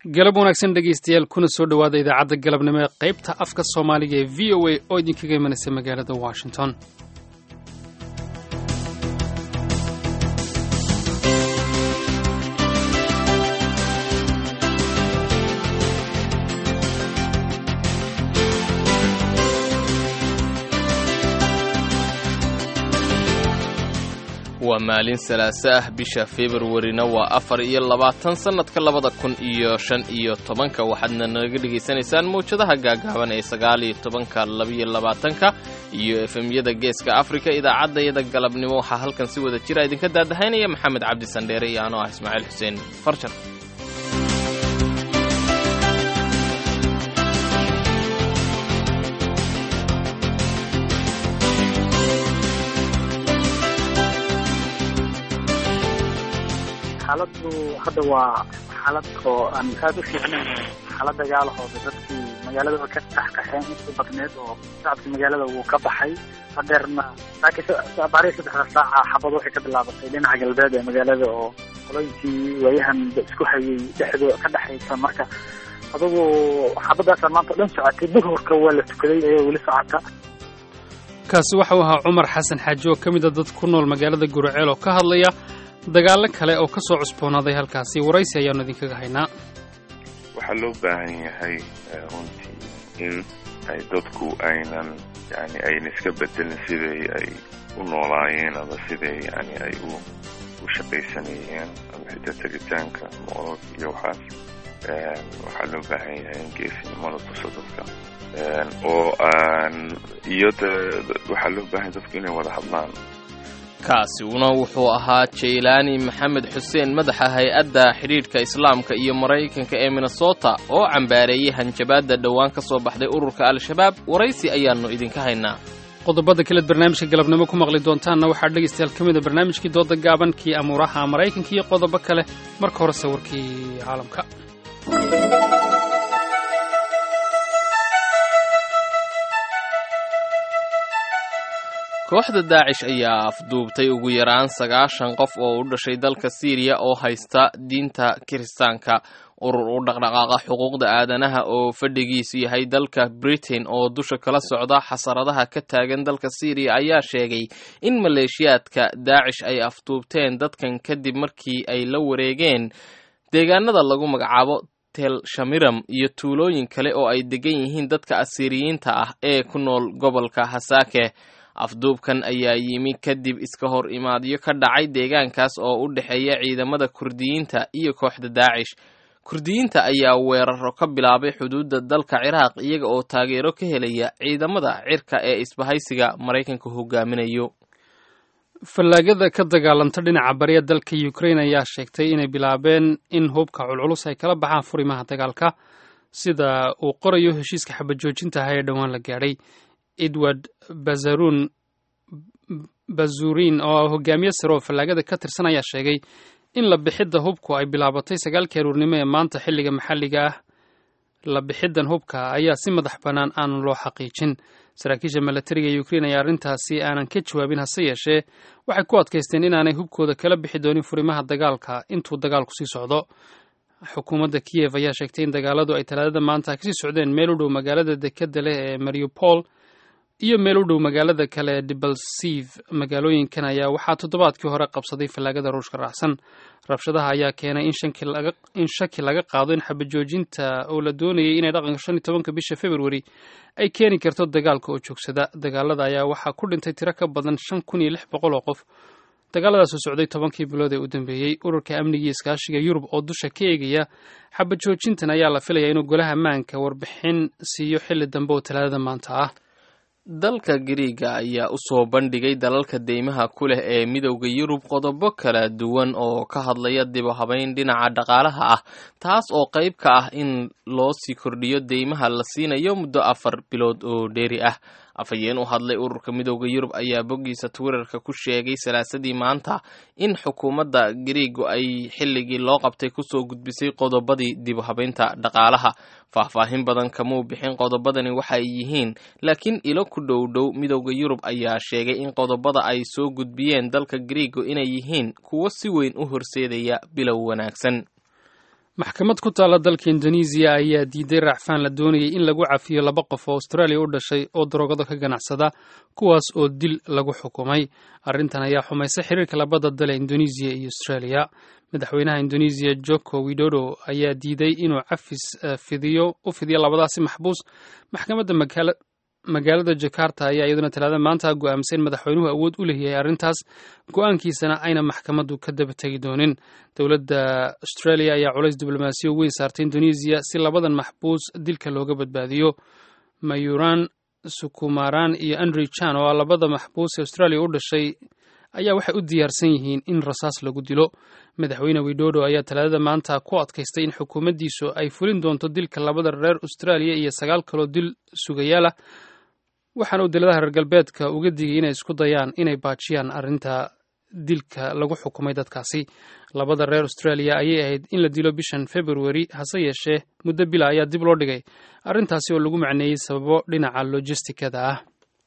galab wanaagsan dhegaystayaal kuna soo dhowaada idaacadda galabnimo ee qaybta afka soomaaliga ee v o a oo idinkaga imanaysa magaalada washington waa maalin salaaso ah bisha februarina waa afar iyo labaatan sannadka labada kun iyo shan iyo tobanka waxaadna naga dhegaysanaysaan mawjadaha gaagaaban ee sagaal iyo tobanka labaiyo labaatanka iyo efemyada geeska afrika idaacaddayada galabnimo waxaa halkan si wada jira idinka daadahaynaya maxamed cabdi sandheere iyo anoo ah ismaaciil xuseen farjar xaaladdu hadda waa xaalad oo aan aada u fiicnayn xaalad dagaalahooda dadkii magaaladaba ka taxkaxeen intii badneed oo shacabkii magaalada wuu ka baxay hadeerna baariya saddexda saaca xabad waxay ka bilaabatay dhinaca galbeed ee magaalada oo qolooyinkii waayahan isku hayay dhexdo ka dhexaysa marka adugu xabadaasaa maanta o dhan socotay duhurka waa la tukaday ayay weli socota kaasi waxau ahaa cumar xasan xaaji oo ka mid a dad ku nool magaalada guraceel oo ka hadlaya dagaallo kale oo ka soo cusboonaaday halkaasi waraysi ayaanu idinkaga haynaa waxaa loo baahan yahay runtii in ay dadku aynan yani ayna iska bedelin siday ay u noolaayeen ama siday yani ay u u shaqaysanayeen ama xitaa tegitaanka moolad iyo waxaas waxaa loo baahan yahay in geesinimada tuso dadka oo aan iyo de waxaa loo baahan dadku inay wada hadlaan kaasina wuxuu ahaa jaylaani maxamed xuseen madaxa hay-adda xidhiidhka islaamka iyo maraykanka ee minnesota oo cambaareeyey hanjabaadda dhowaan ka soo baxday ururka al-shabaab waraysi ayaannu idinka haynaa qodobada kaleed barnaamijka galabnimo ku maqli doontaanna waxaa dhegaystayaal ka mid a barnaamijkii dooda gaaban kii amuuraha maraykanka iyo qodobo kale marka hore sawirkii caalamka kooxda daacish ayaa afduubtay ugu yaraan sagaashan qof oo u dhashay dalka siiriya oo haysta diinta kiristaanka urur u dhaqdhaqaaqa xuquuqda aadanaha oo fadhigiisu yahay dalka britain oo dusha kala socda xasaradaha ka taagan dalka siiriya ayaa sheegay in maleeshiyaadka daacish ay afduubteen dadkan kadib markii ay la wareegeen deegaanada lagu magacaabo tel shamiram iyo tuulooyin kale oo ay degan yihiin dadka asiiriyiinta ah ee ku nool gobolka hasaake afduubkan ayaa yimi kadib iska hor imaadyo ka dhacay deegaankaas oo u dhexeeya ciidamada kurdiyiinta iyo kooxda daacish kurdiyiinta ayaa weeraro ka bilaabay xuduudda dalka ciraaq iyaga oo taageero ka helaya ciidamada cirka ee isbahaysiga maraykanka hogaaminayo fallaagada ka dagaalanta dhinaca bariya dalka ukrain ayaa sheegtay inay bilaabeen in hubka culculus ay kala baxaan furimaha dagaalka sida uu qorayo heshiiska xabajoojintaha ee dhowaan la gaadhay edward bazarun bazurin oo hogaamiye sare oo fallaagada ka tirsan ayaa sheegay in la bixidda hubku ay bilaabatay sagaalkii aruurnimo ee maanta xilliga maxalliga ah la bixiddan hubka ayaa si madax bannaan aanan loo xaqiijin saraakiisha milatariga ee ukrein ayaa arrintaasi aanan ka jawaabin hase yeeshee waxay ku adkaysteen inaanay hubkooda kala bixi doonin furimaha dagaalka intuu dagaalku sii socdo xukuumadda kiyev ayaa sheegtay in dagaaladu ay talaadada maanta kasii socdeen meel u dhow magaalada dekadda leh ee mariupol iyo meel u dhow magaalada kale dibalsiv magaalooyinkan ayaa waxaa toddobaadkii hore qabsaday fallaagada ruushka raacsan rabshadaha ayaa keenay in shaki laga qaado in xabajoojinta oo la doonayay inay dhaqanka shan iyo tobanka bisha februari ay keeni karto dagaalka oo joogsada dagaalada ayaa waxaa ku dhintay tiro ka badan shan kun iyo lix boqol oo qof dagaaladaasoo socday tobankii bilood ee u dambeeyey ururka amniga iskaashiga yurub oo dusha ka eegaya xabajoojintan ayaa la filayaa inuu golaha maanka warbixin siiyo xilli dambe oo talaadada maanta ah dalka gariiga ayaa u soo bandhigay dalalka deymaha ku leh ee midowda yurub qodobo kala duwan oo ka hadlaya dibu habayn dhinaca dhaqaalaha ah taas oo qayb ka ah in loo sii kordhiyo deymaha la siinayo muddo afar bilood oo dheeri ah afhayeen u hadlay ururka midowda yurub ayaa boggiisa twitterka ku sheegay salaasadii maanta in xukuumadda gariigu ay xilligii loo qabtay kusoo gudbisay qodobadii dibu habaynta dhaqaalaha faahfaahin badan kamuu bixin qodobadani waxa ay yihiin laakiin ilo ku dhow dhow midowda yurub ayaa sheegay in qodobada ay soo gudbiyeen dalka gariigu inay yihiin kuwo si weyn u horseedaya bilow wanaagsan maxkamad ku taalla dalka indonesiya ayaa diiday raacfaan la doonayay in lagu cafiyo laba qof oo austraaliya u dhashay oo daroogada ka ganacsada kuwaas oo dil lagu xukumay arrintan ayaa xumaysay xiriirka labada dal ee indonesiya iyo austraaliya madaxweynaha indonesiya joko widodo ayaa diiday inuu cafis fidiyo u fidiyo labadaasi maxbuus maxkamadda magaalada jakarta ayaa iyaduna talaada maanta go'aamsay in madaxweynuhu awood u leeyahay arrintaas go'aankiisana ayna maxkamaddu ka daba tegi doonin dowladda australia ayaa culays diblomaasiyo weyn saartay indonesiya si labadan maxbuus dilka looga badbaadiyo mayuran sukumaran iyo andrew chan oo labada maxbuus ee australia u dhashay ayaa waxay u diyaarsan yihiin in rasaas lagu dilo madaxweyne widodo ayaa talaadada maanta ku adkaystay in xukuumaddiisu ay fulin doonto dilka labada reer austraaliya iyo sagaal kaloo dil sugayaal ah waxaana uu daladaha reer galbeedka uga digay inay isku dayaan inay baajiyaan arrinta dilka lagu xukumay dadkaasi labada reer austraaliya ayay ahayd in la dilo bishan februari hase yeeshee muddo bila ayaa dib loo dhigay arrintaasi oo lagu macneeyey sababo dhinaca lojistikada ah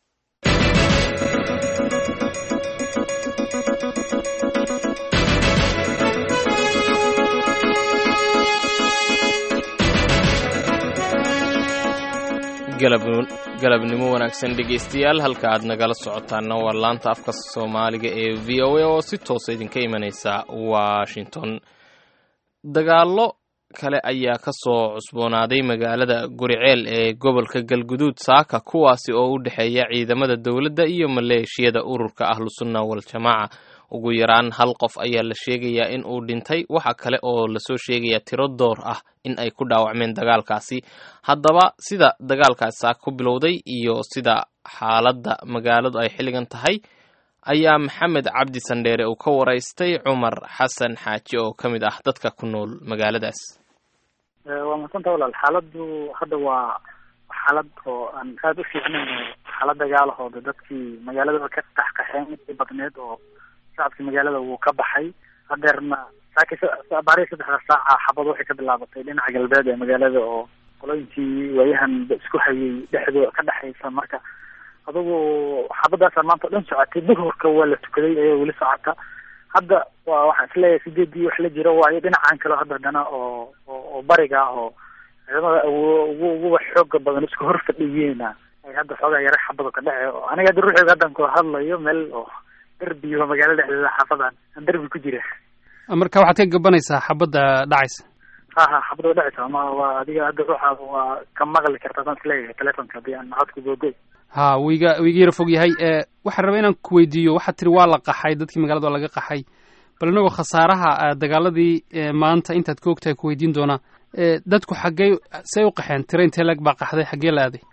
galabnimo wanaagsan dhegaystayaal halka aad nagala socotaana waa laanta afka soomaaliga ee v o a oo si toosa idinka imanaysa washington dagaallo kale ayaa ka soo cusboonaaday magaalada guriceel ee gobolka galguduud saaka kuwaasi oo u dhexeeya ciidamada dowladda iyo maleeshiyada ururka ahlusunna waljamaaca ugu yaraan hal qof ayaa la sheegayaa in uu dhintay waxa kale oo lasoo sheegayaa tiro door ah in ay ku dhaawacmeen dagaalkaasi haddaba sida dagaalkaasi saaka ku bilowday iyo sida xaaladda magaaladu ay xilligan tahay ayaa maxamed cabdi sandheere uu ka waraystay cumar xasan xaaji oo ka mid ah dadka ku nool magaaladaas waa madsanta walaal xaaladdu hadda waa xaalad oo aan aada u fiicnayn xaalad dagaalahooda dadkii magaaladaba ka qaxqaxeen intii badneed oo shacabkii magaalada wuu ka baxay hadeerna saaki baarihi saddexda saaca xabad waxay ka bilaabatay dhinaca galbeed ee magaalada oo qolooyinkii waayahan isku hayay dhexdo ka dhexaysa marka adugu xabadaasa maanta o dhan socotay duhurka waa la tukaday ayaa weli socota hadda waa waxaan isleeyahay sideedii wax la jiro waayo dhinacan kale hadda haddana oo oo bariga ah oo ciidamada ugu uguba xooga badan isku hor fadhiyeena ay hadda xoogaa yara xabado ka dhece aniga hadda ruuxeega haddan ku hadlayo meel oo derbiyo magaalada dhexdeeda xaafadan aan derbi ku jira marka waxaad ka gabanaysaa xabadda dhacaysa ha ha xabada wa dhacaysa ma waa adiga hadda ruuxaada waa ka maqli karta adaan isleeyahay telefonka haddii aan codku googoy ha wiiga wiiga yara fog yahay waxaan rabaa inaan ku weydiiyo waxaad tiri waa la qaxay dadkii magaalada waa laga qaxay bal inagoo khasaaraha dagaaladii maanta intaad ka ogtahay ku weydiin doonaa dadku xaggey say u qaxeen tira intee lag baa qaxday xaggee la aaday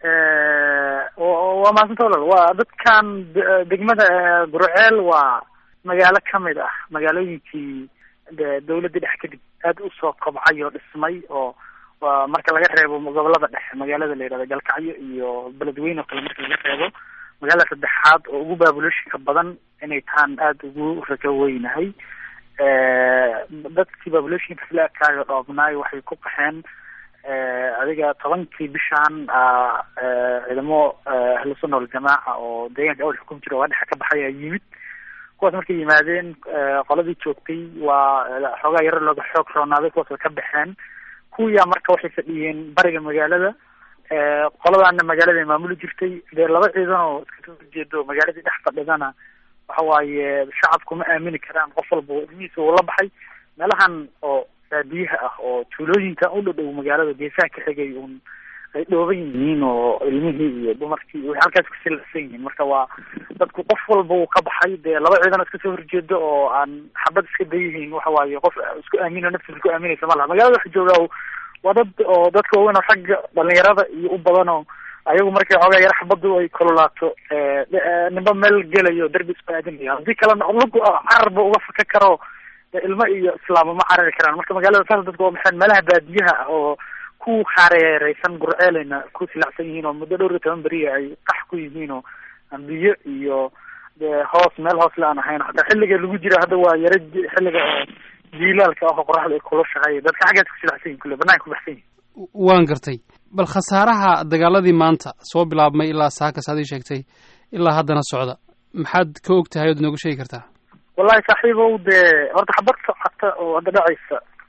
waa maasanta walal waa dadkan degmada gurceel waa magaalo kamid ah magaalooyinkii dawladda dhex kadib aad usoo kobcay oo dhismay oo waa marka laga reebo gobolada dhexe magaalada la yidhahda galkacyo iyo beledweyne oo kale marka laga reebo magaalada saddexaad oo ugu baabulooshika badan inay taan aada ugu rajo weynahay dadkii baabulooshika isla ekaayo dhoobnaay waxay ku qaxeen adiga tobankii bishaan ciidamo ahlusunna waljamaaca oo deegaanka awal xukum jira waa dhexa ka baxay aa yimid kuwaas markay yimaadeen qoladii joogtay waa xoogaa yaro looga xoog roonaaday kuwaas way ka baxeen kuwiyaa marka waxay fadhiyeen bariga magaalada qoladaana magaalada ay maamuli jirtay dee laba ciidan oo iska soo horjeedo magaaladii dhex fadhidana waxa waaye shacabku ma aamini karaan qof walba ilmihiisa uu la baxay meelahan oo baadiyaha ah oo tuulooyinka u dhadhow magaalada geesaha ka xigay un ay dhooban yihiin oo ilmihii iyo dumarkii way halkaas kusilacsan yihiin marka waa dadku qof walba uu ka baxay dee laba ciidan oo iska soo horjeedo oo aan xabad iska dayihiin waxa waaye qof isku aamino naftiisa ku aaminaysa ma laha magaalada waxa joogaa waa dad oo dadka waaweyn oo xagga dhalinyarada iyo u badan oo ayagu markay xoogaa yara xabadu ay kololaato nimba meel gelayo derbi isku aadinayo haddii kalena lagu cararba uga faka karo ilmo iyo islaamo ma carari karaan marka magaalada saas dadku waa maxay meelaha baadiyaha ah oo ku hareereysan gurceeleyna ku silacsan yihiin oo muddo dhowr iyo toban beriya ay qax ku yihiin oo biyo iyo dee hoos meel hoos le aan ahayn hataa xilliga lagu jira hadda waa yara xilliga oo jiilaalka ah oo qoraxda ay kulushahay dadka xaggaas ku silacsan yihin kule banaanka ku baxsan yihin waan gartay bal khasaaraha dagaaladii maanta soo bilaabmay ilaa saakas aad ii sheegtay ilaa haddana socda maxaad ka og tahay ood noogu sheegi kartaa wallahi saaxiibow dee horta xabad socota oo hadda dhacaysa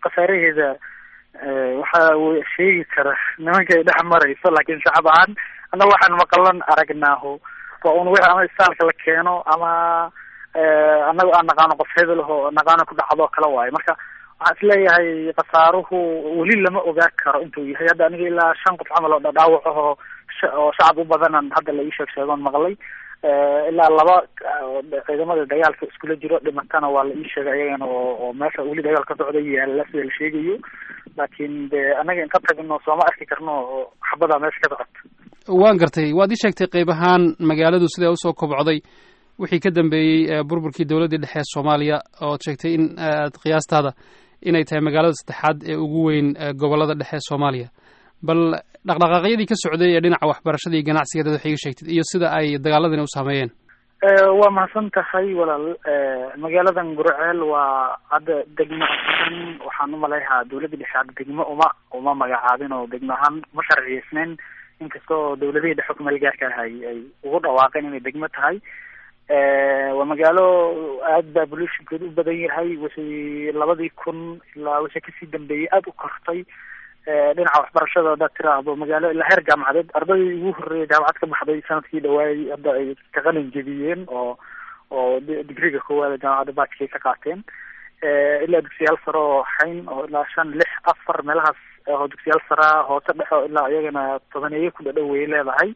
khasaaraheeda waxa sheegi kara nimankay dhex marayso laakiin shacab ahaan annaga waxaan maqalan aragnaaho waa un wixii ama istaalka la keeno ama annaga aan naqaano qof hebel aho naqaano ku dhacdo kale waayo marka waxaan isleeyahay khasaaruhu weli lama ogaa karo intuu yahay hadda aniga ilaa shan qof camal oo dhadhaawac aho oo shacab u badanan hadda la ii sheeg sheegoon maqlay ilaa laba ciidamada dagaalka iskula jiro dhimatana waa la ii sheegay ayagana oo oo meesha weli dagaal ka socda yaalla sida la sheegayo laakiin de annaga inka tagno sooma arki karno oo xabadaa meesha ka socota waan gartay waad ii sheegtay qayb ahaan magaaladu siday usoo kobcday wixii ka dambeeyey burburkii dowladdii dhexe ee soomaaliya ood sheegtay in aad qiyaastaada inay tahay magaalada saddexaad ee ugu weyn gobollada dhexe ee soomaaliya bal dhaqdhaqaaqyadii ka socday ee dhinaca waxbarashada iyo ganacsiga dad wax iga sheegtid iyo sida ay dagaaladani u saameeyeen waa mahadsan tahay walaal magaaladan gurceel waa hadda degmo ahaan waxaan umaleeyahaa dawladda dhexe hadda degmo uma uma magacaabin oo degmo ahaan ma sharciyeysneyn inkastoo dawladihii dhexe kumeel gaarka ah ay ay ugu dhawaaqeen inay degmo tahay waa magaalo aad baa bolutionkeedu u badan yahay wixii labadii kun ilaa wixii kasii dambeeyey aada u kortay dhinaca waxbarashada haddaad tiraahdo magaalo ilaa heer jaamacadeed ardaydii ugu horreeyay jaamacad ka baxday sanadkii dhawaayay hadda ay ka qalin jebiyeen oo oo digriga koowaad jaamacadda baajkay ka qaateen ilaa dugsiyaal sare oo xayn oo ilaa shan lix afar meelahaas oo dugsiyaal sara hoose dhexo ilaa iyagana tobaneeye ku dhadhow way leedahay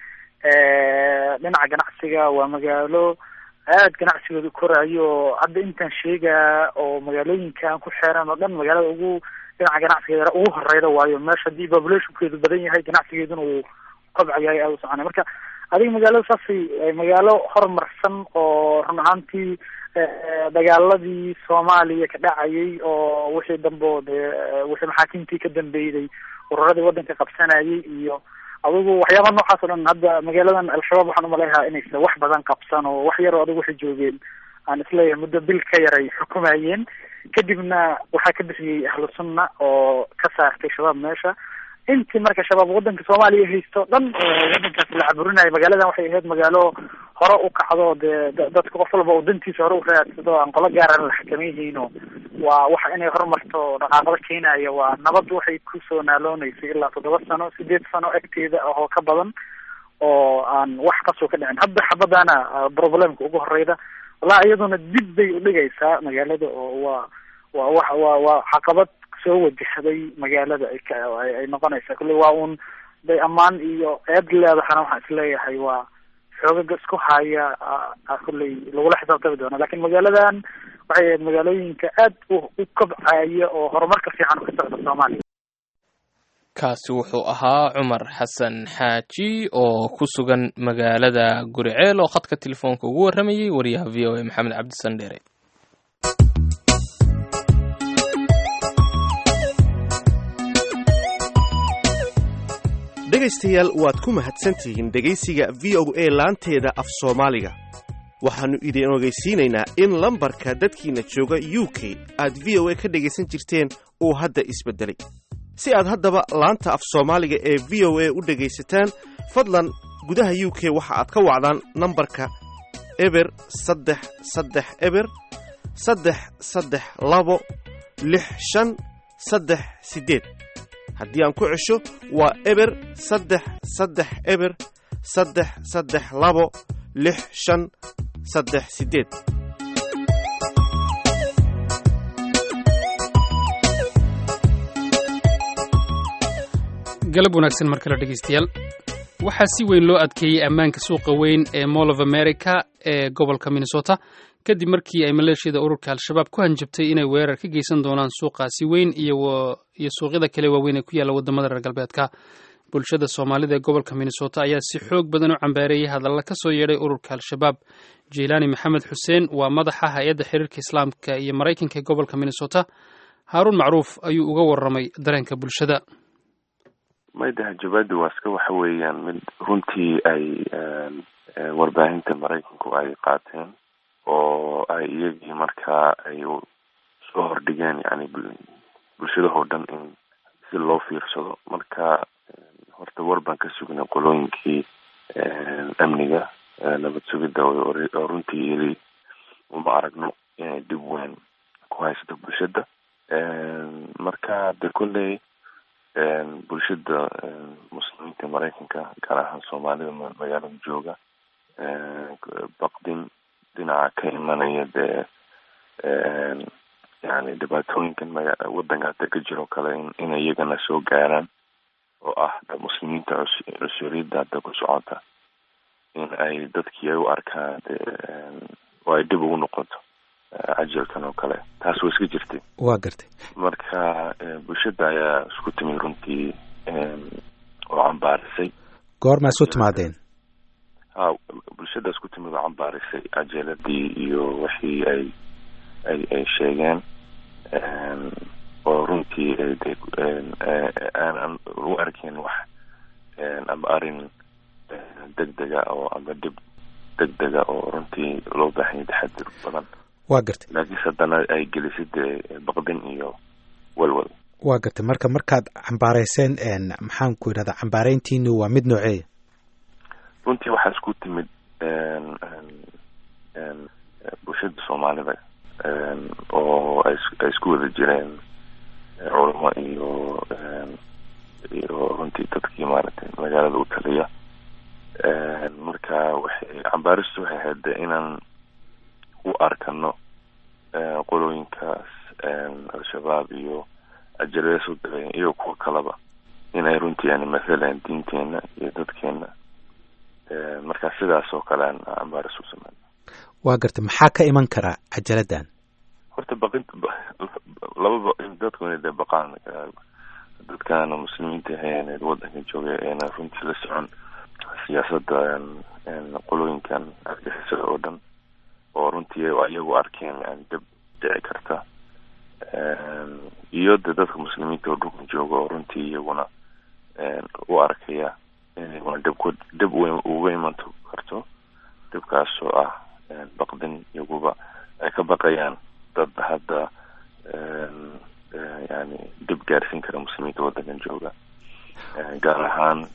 dhinaca ganacsiga waa magaalo aad ganacsigooda korayo hadda intaan sheegaa oo magaalooyinkan ku xeeran oo dhan magaalada ugu dhinaca ganacsigeeda ugu horeyda waayo meesha haddii populationkeedu badan yahay ganacsigeeduna uu kobcayahay aada u soconay marka adiga magaalada saasay magaalo horumarsan oo run ahaantii dagaaladii soomaaliya ka dhacayay oo wixii dambe o dee wixii maxaakiimtii ka dambeeyday ururadii waddanka qabsanayay iyo adigu waxyaaba noocaas o dhan hadda magaaladan al-shabaab waxaan umaleeyahaa inaysa wax badan qabsan oo wax yaroo adigu waxay joogeen aan isleeyahay muddo bil ka yaray xukumayeen kadibna waxaa ka bixiyey ahlu sunna oo ka saartay shabaab meesha intii marka shabaab waddanka soomaaliya haysto dhan waddankaas la caburinayo magaaladan waxay ahayd magaalo hore u kacdo dee dadka qof walba oo dantiisa hore u raadsado aan qolo gaaran la xakamayhayno waa waxa inay horumarto dhaqaaqada keenaya waa nabad waxay kusoo naalooneysay ilaa toddoba sano sideed sano agteeda oo ka badan oo aan wax kasoo ka dhicin hadda xabadaana problemka ugu horeyda wallahi iyaduna dib bay udhigaysaa magaalada oo waa waa wa waa waa caqabad soo wajahday magaalada ay noqonaysaa kulley waa un day ammaan iyo eed leedahana waxaan isleeyahay waa xoogaga isku haya kulley lagula xisaabtami doona lakin magaaladan waxay ahayd magaalooyinka aad u u kobcaya oo horumarka fiican ka socda soomaaliya kaasi wuxuu ahaa cumar xasan xaaji oo ku sugan magaalada guriceel oo khadka telefoonka ugu warramayay wariyaha v o a maxamed cabdisan dheere dhegaystayaal waad ku mahadsantihiin dhegaysiga v o a laanteeda af soomaaliga waxaannu idin ogeysiinaynaa in lambarka dadkiinna jooga u k aad v o a ka dhegaysan jirteen uu hadda isbeddelay si aad haddaba laanta af soomaaliga ee v o a u dhegaysataan fadlan gudaha u k waxa aad ka wacdaan nambarka eber saddex saddex eber saddex saddex labo lix shan saddex siddeed haddii aan ku cesho waa eber saddex saddex eber saddex saddex labo lix shan saddex siddeed galab wanaagsan mar kale dhegaystayaal waxaa si weyn loo adkeeyey ammaanka suuqa weyn ee mall of america ee gobolka minnesota kadib markii ay maleeshiyada ururka al-shabaab ku hanjabtay inay weerar ka geysan doonaan suuqaasi weyn iyo suuqyada kale waaweyn ee ku yaalla waddamada reer galbeedka bulshada soomaalida ee gobolka minnesota ayaa si xoog badan u cambaareeyey hadalla ka soo yeedhay ururka al-shabaab jiilaani maxamed xuseen waa madaxa hay-adda xiriirka islaamka iyo maraykanka ee gobolka minnesota haaruun macruuf ayuu uga warramay dareenka bulshada mayda hanjabaadu waa iska waxa weeyaan mid runtii ay warbaahinta maraykanku ay qaateen oo ay iyagii markaa ay soo hordhigeen yani bulshadahoo dhan in si loo fiirsado marka horta war baan ka sugnay qolooyinkii amniga nabad sugidda oo runtii ili uma aragno inay dhib weyn ku haysato bulshada marka de kolley bulshada muslimiinta maraykanka gaar ahaan soomaalida magaalada jooga baqdin dhinaca ka imanaya dee yani dhibaatooyinkan maga wadanka hada ka jiro kale in iyagana soo gaaraan oo ah muslimiinta cusuriyadda hadda ku socota in ay dadkii ay u arkaan de oo ay dib ugu noqoto cajalkan oo kale taas waa iska jirtay waa gartay marka bulshada ayaa isku timi runtii oo cambaarisay goormaa isu timaadeen ha bulshada isku timid oo cambaarisay cajaladii iyo wixii ay ay ay sheegeen oo runtii aanan u arkin wax ama arrin degdega oo ama dib degdega oo runtii loo baahanya taxadir badan waa gartay laakiinse haddana ay gelisay dee baqdin iyo walwal waa gartay marka markaad cambaarayseen maxaan ku idhahdaa cambaareyntiinu waa mid nooceeya runtii waxaa isku timid bulshada soomaalida oo ay isku wada jireen culamo iyo iyo runtii dadkii maaragtay magaalada u taliya marka waxay cambaaristu waxay ahayd de inaan u arkano qolooyinkaas al-shabaab iyo ajalada soo dalayan iyo kuwa kaleba inay runtii yani mathalan diinteena iyo dadkeena marka sidaas oo kale aan cambaaris u sameyn waa gartay maxaa ka iman karaa cajaladan horta baqinta lababa dadku inay dee baqaan dadkaana muslimiinta ahayn wadanka jooga eena runtii la socon siyaasadda qolooyinkan argixisada oo dhan oo runtii iyagu arkeen yani dib dhici karta iyo de dadka muslimiinta oo dhulka jooga oo runtii iyaguna u arkaya inaguna dib ku dib uga iman karto dibkaasoo ah baqdin iyaguba ay ka baqayaan dad hadda yani dib gaarsiin kara muslimiinta waddankan jooga gaar ahaan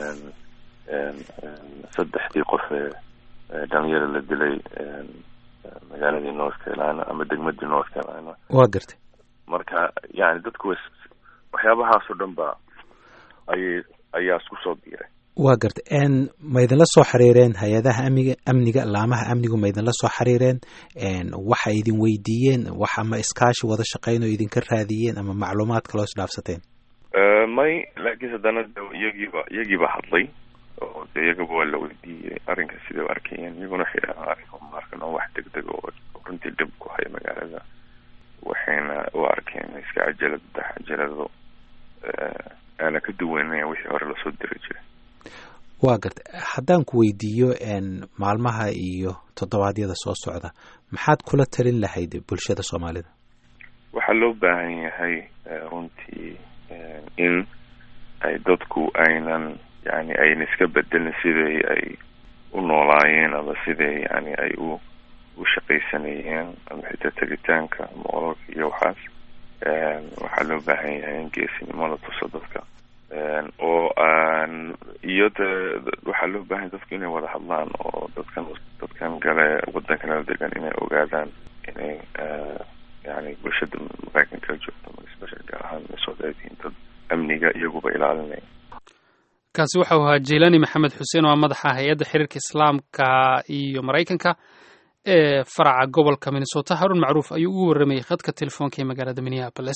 saddexdii qof ee dhalinyara la dilay magaaladii north carolina ama degmadii north carolina waa gartay marka yani dadku wa waxyaabahaasoo dhan ba ayay ayaa isku soo biiray waa gartay ma idinla soo xiriireen hay-adaha amniga amniga laamaha amnigu ma idinla soo xiriireen waxa idin weydiiyeen wax ama iskaashi wada shaqeyn oo idinka raadiyeen ama macluumaad kaloo isdhaafsateen may laakiin haddana iyagiiba iyagiiba hadlay oo de iyagaba waa la weydiiyey arrinka siday u arkayeen iyaguna waxay dhahaan arrinka uma arkan oo wax degdeg oo runtii dhib ku haya magaalada waxayna u arkeen iska cajalad cajalado aana ka duwanaya wixii hore lasoo diri jiray waa gartay haddaan ku weydiiyo maalmaha iyo toddobaadyada soo socda maxaad kula talin lahayd bulshada soomaalida waxaa loo baahan yahay runtii in ay dadku aynan yani ayna iska bedelin siday ay u noolaayeen ama siday yani ay u u shaqaysanayeen ama xitaa tegitaanka moololka iyo waxaas waxaa loo baahan yahay in geesinimo la tuso dadka oo aan iyo de waxaa loo baahanya dadku inay wada hadlaan oo dadkan dadkan gale waddankanala degan inay ogaadaan inay yani bulshada maraykanka joogto especial gaar ahaan minnesota ay tihiin dad amniga iyaguba ilaalinaya kaasi waxau ahaa jeilani maxamed xuseen oo madaxa hay-adda xiriirka islaamka iyo maraykanka ee faraca gobolka minnesota harun macruuf ayuu ugu warramayey khadka telefoonka ee magaalada minneapolis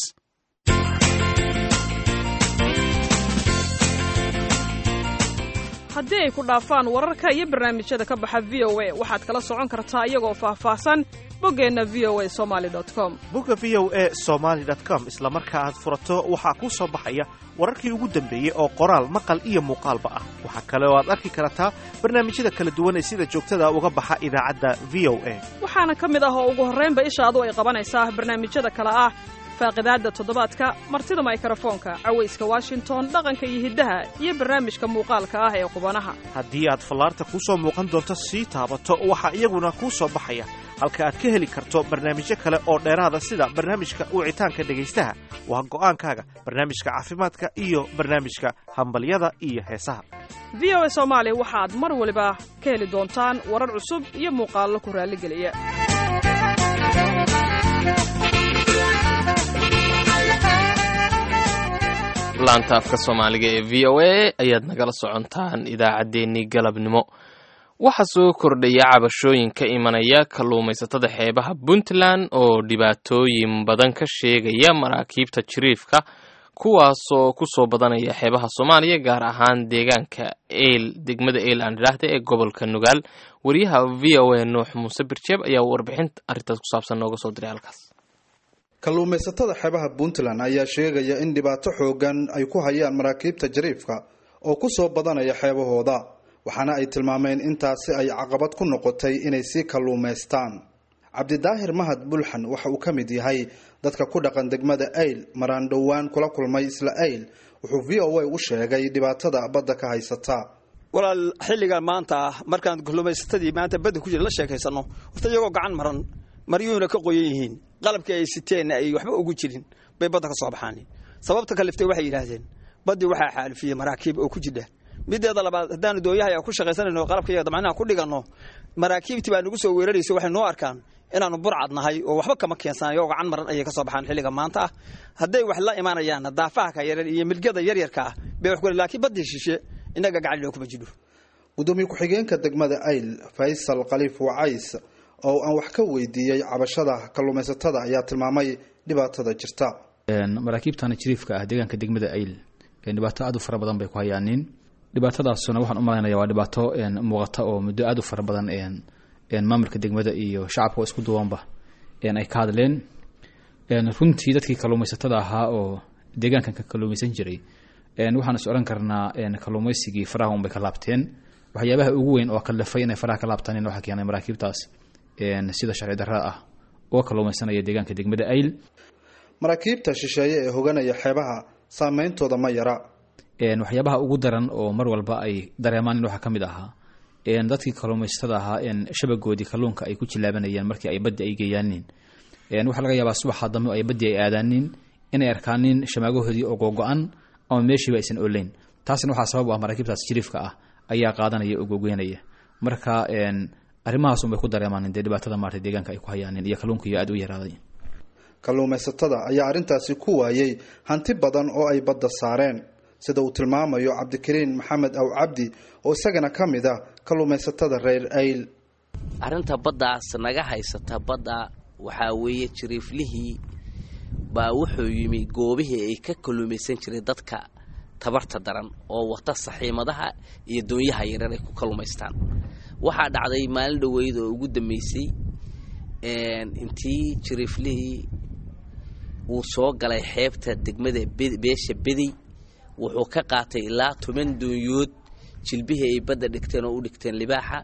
haddii ay ku dhaafaan wararka iyo barnaamijyada ka baxa v o a waxaad kala socon kartaa iyagoo faahfaahsan boggeenna v o a somaali com bogga v o a somaali com isla marka aad furato waxaa kuu soo baxaya wararkii ugu dambeeyey oo qoraal maqal iyo muuqaalba ah waxaa kale oo aad arki kartaa barnaamijyada kala duwan ee sida joogtada uga baxa idaacadda v o a waxaana ka mid ah oo ugu horraynba ishaadu ay qabanaysaa barnaamijyada kale ah faaqidaadda toddobaadka martida maykrofoonka cawayska washington dhaqanka iyo hiddaha iyo barnaamijka muuqaalka ah ee qubanaha haddii aad fallaarta kuu soo muuqan doonto sii taabato waxaa iyaguna kuu soo baxaya halka aad ka heli karto barnaamijyo kale oo dheeraada sida barnaamijka wicitaanka dhegaystaha waa go'aankaaga barnaamijka caafimaadka iyo barnaamijka hambalyada iyo heesaha v o a soomaali waxaad mar waliba ka heli doontaan warar cusub iyo muuqaallo ku raalligeliya laanta afka soomaaliga ee v o a ayaad nagala socontaan idaacaddeenii galabnimo waxaa soo kordhaya cabashooyin ka imanaya kalluumaysatada xeebaha puntland oo dhibaatooyin badan ka sheegaya maraakiibta jiriifka kuwaasoo ku soo badanaya xeebaha soomaaliya gaar ahaan deegaanka eyl degmada eyl aan idhaahda ee gobolka nugaal wariyaha v o a nuux muuse birjeeb ayaa warbixin arrintaas ku saabsan nooga soo diray halkaas kalluumaysatada xeebaha puntland ayaa sheegaya in dhibaato xoogan ay ku hayaan maraakiibta jariifka oo ku soo badanaya xeebahooda waxaana ay tilmaameen intaasi ay caqabad ku noqotay inay sii kalluumaystaan cabdidaahir mahad bulxan waxa uu ka mid yahay dadka ku dhaqan degmada ayl maraan dhowaan kula kulmay isla ayl wuxuu v o a u sheegay dhibaatada badda ka haysata walaal xilligan maanta ah markaan kalluumaysatadii maanta badda ku jira la sheekaysano horta iyagoo gacan maran maryuhuna ka qoyan yihiin qalabkii ay siteenna ay waxba ugu jirin bay badda ka soo baxaan sababta kaliftay waxay yidhaahdeen baddii waxaa xaalifiyey maraakiib oo ku jidha mideeda labaad haddaanu dooyahay ku shaqaysanayno qalabka iyaga damacnaha ku dhiganno maraakiibtii baa nagu soo weeraraysa waxay noo arkaan inaanu burcad nahay oo waxba kama keensanayo oo gacan maran ayay ka soo baxaan xilliga maanta ah hadday wax la imaanayaanna daafaha ka yaran iyo milgada yaryarka ah bay wax ku laakiin baddii shishe innaga gacan loo kuma jidho gudoomiye ku-xigeenka degmada ayl faysal khaliif wacays oo aan wax ka weydiiyey cabashada kalluumaysatada ayaa tilmaamay dhibaatada jirta maraakiibtana jiriifka ah deegaanka degmada ayl dhibaato aad u fara badan bay ku hayaanin dhibaatadaasuna waxaan u malaynaya waa dhibaato muuqata oo muddo aad u fara badan maamulka degmada iyo shacabka oo isku duwanba ay ka hadleen runtii dadkii kalluumaysatada ahaa oo deegaankan ka kalluumaysan jiray waxaan is odhan karnaa kalluumaysigii faraha unbay ka laabteen waxyaabaha ugu weyn oo kalifay inay faraha ka laabtaan waxaa keenay maraakiibtaas sida sharci darrada ah oo kalluumaysanaya deegaanka degmada ayl maraakiibta shisheeye ee hoganaya xeebaha saameyntooda ma yara waxyaabaha ugu daran oo mar walba ay dareemaan in waxaa ka mid ahaa dadkii kalluumaysatada ahaa shabagoodii kalluunka ay ku jilaabanayeen markii ay baddi ay geeyaanin waxaa laga yaabaa subaxa dambe ay baddi ay aadaanin inay arkaanin shamaagahoodii oo googo-an ama meeshiiba aysan oleyn taasna waxaa sabab u ah maraakiibtaas jiriifka ah ayaa qaadanaya oo googoynaya marka arrimahaasun bay ku dareemaan dee dhibaatada maarta deegaanka ay ku hayaanin iyo kalluunkiiyo aad u yaraaday kalluumaysatada ayaa arrintaasi ku waayey hanti badan oo ay badda saareen sida uu tilmaamayo cabdikariin maxamed aw cabdi oo isagana ka mid ah kalluumaysatada reer ayl arrinta baddaas naga haysata badda waxaa weeye jiriiflihii baa wuxuu yimi goobihii ay ka kalluumaysan jiray dadka tabarta daran oo wata saxiimadaha iyo doonyaha yareer ay ku kalluumaystaan waxaa dhacday maalin dhoweyd oo ugu dambeysay intii jiriiflihii wuu soo galay xeebta degmada beesha bediy wuxuu ka qaatay ilaa toban doonyood jilbihii ay badda dhigteen oo u dhigteen libaaxa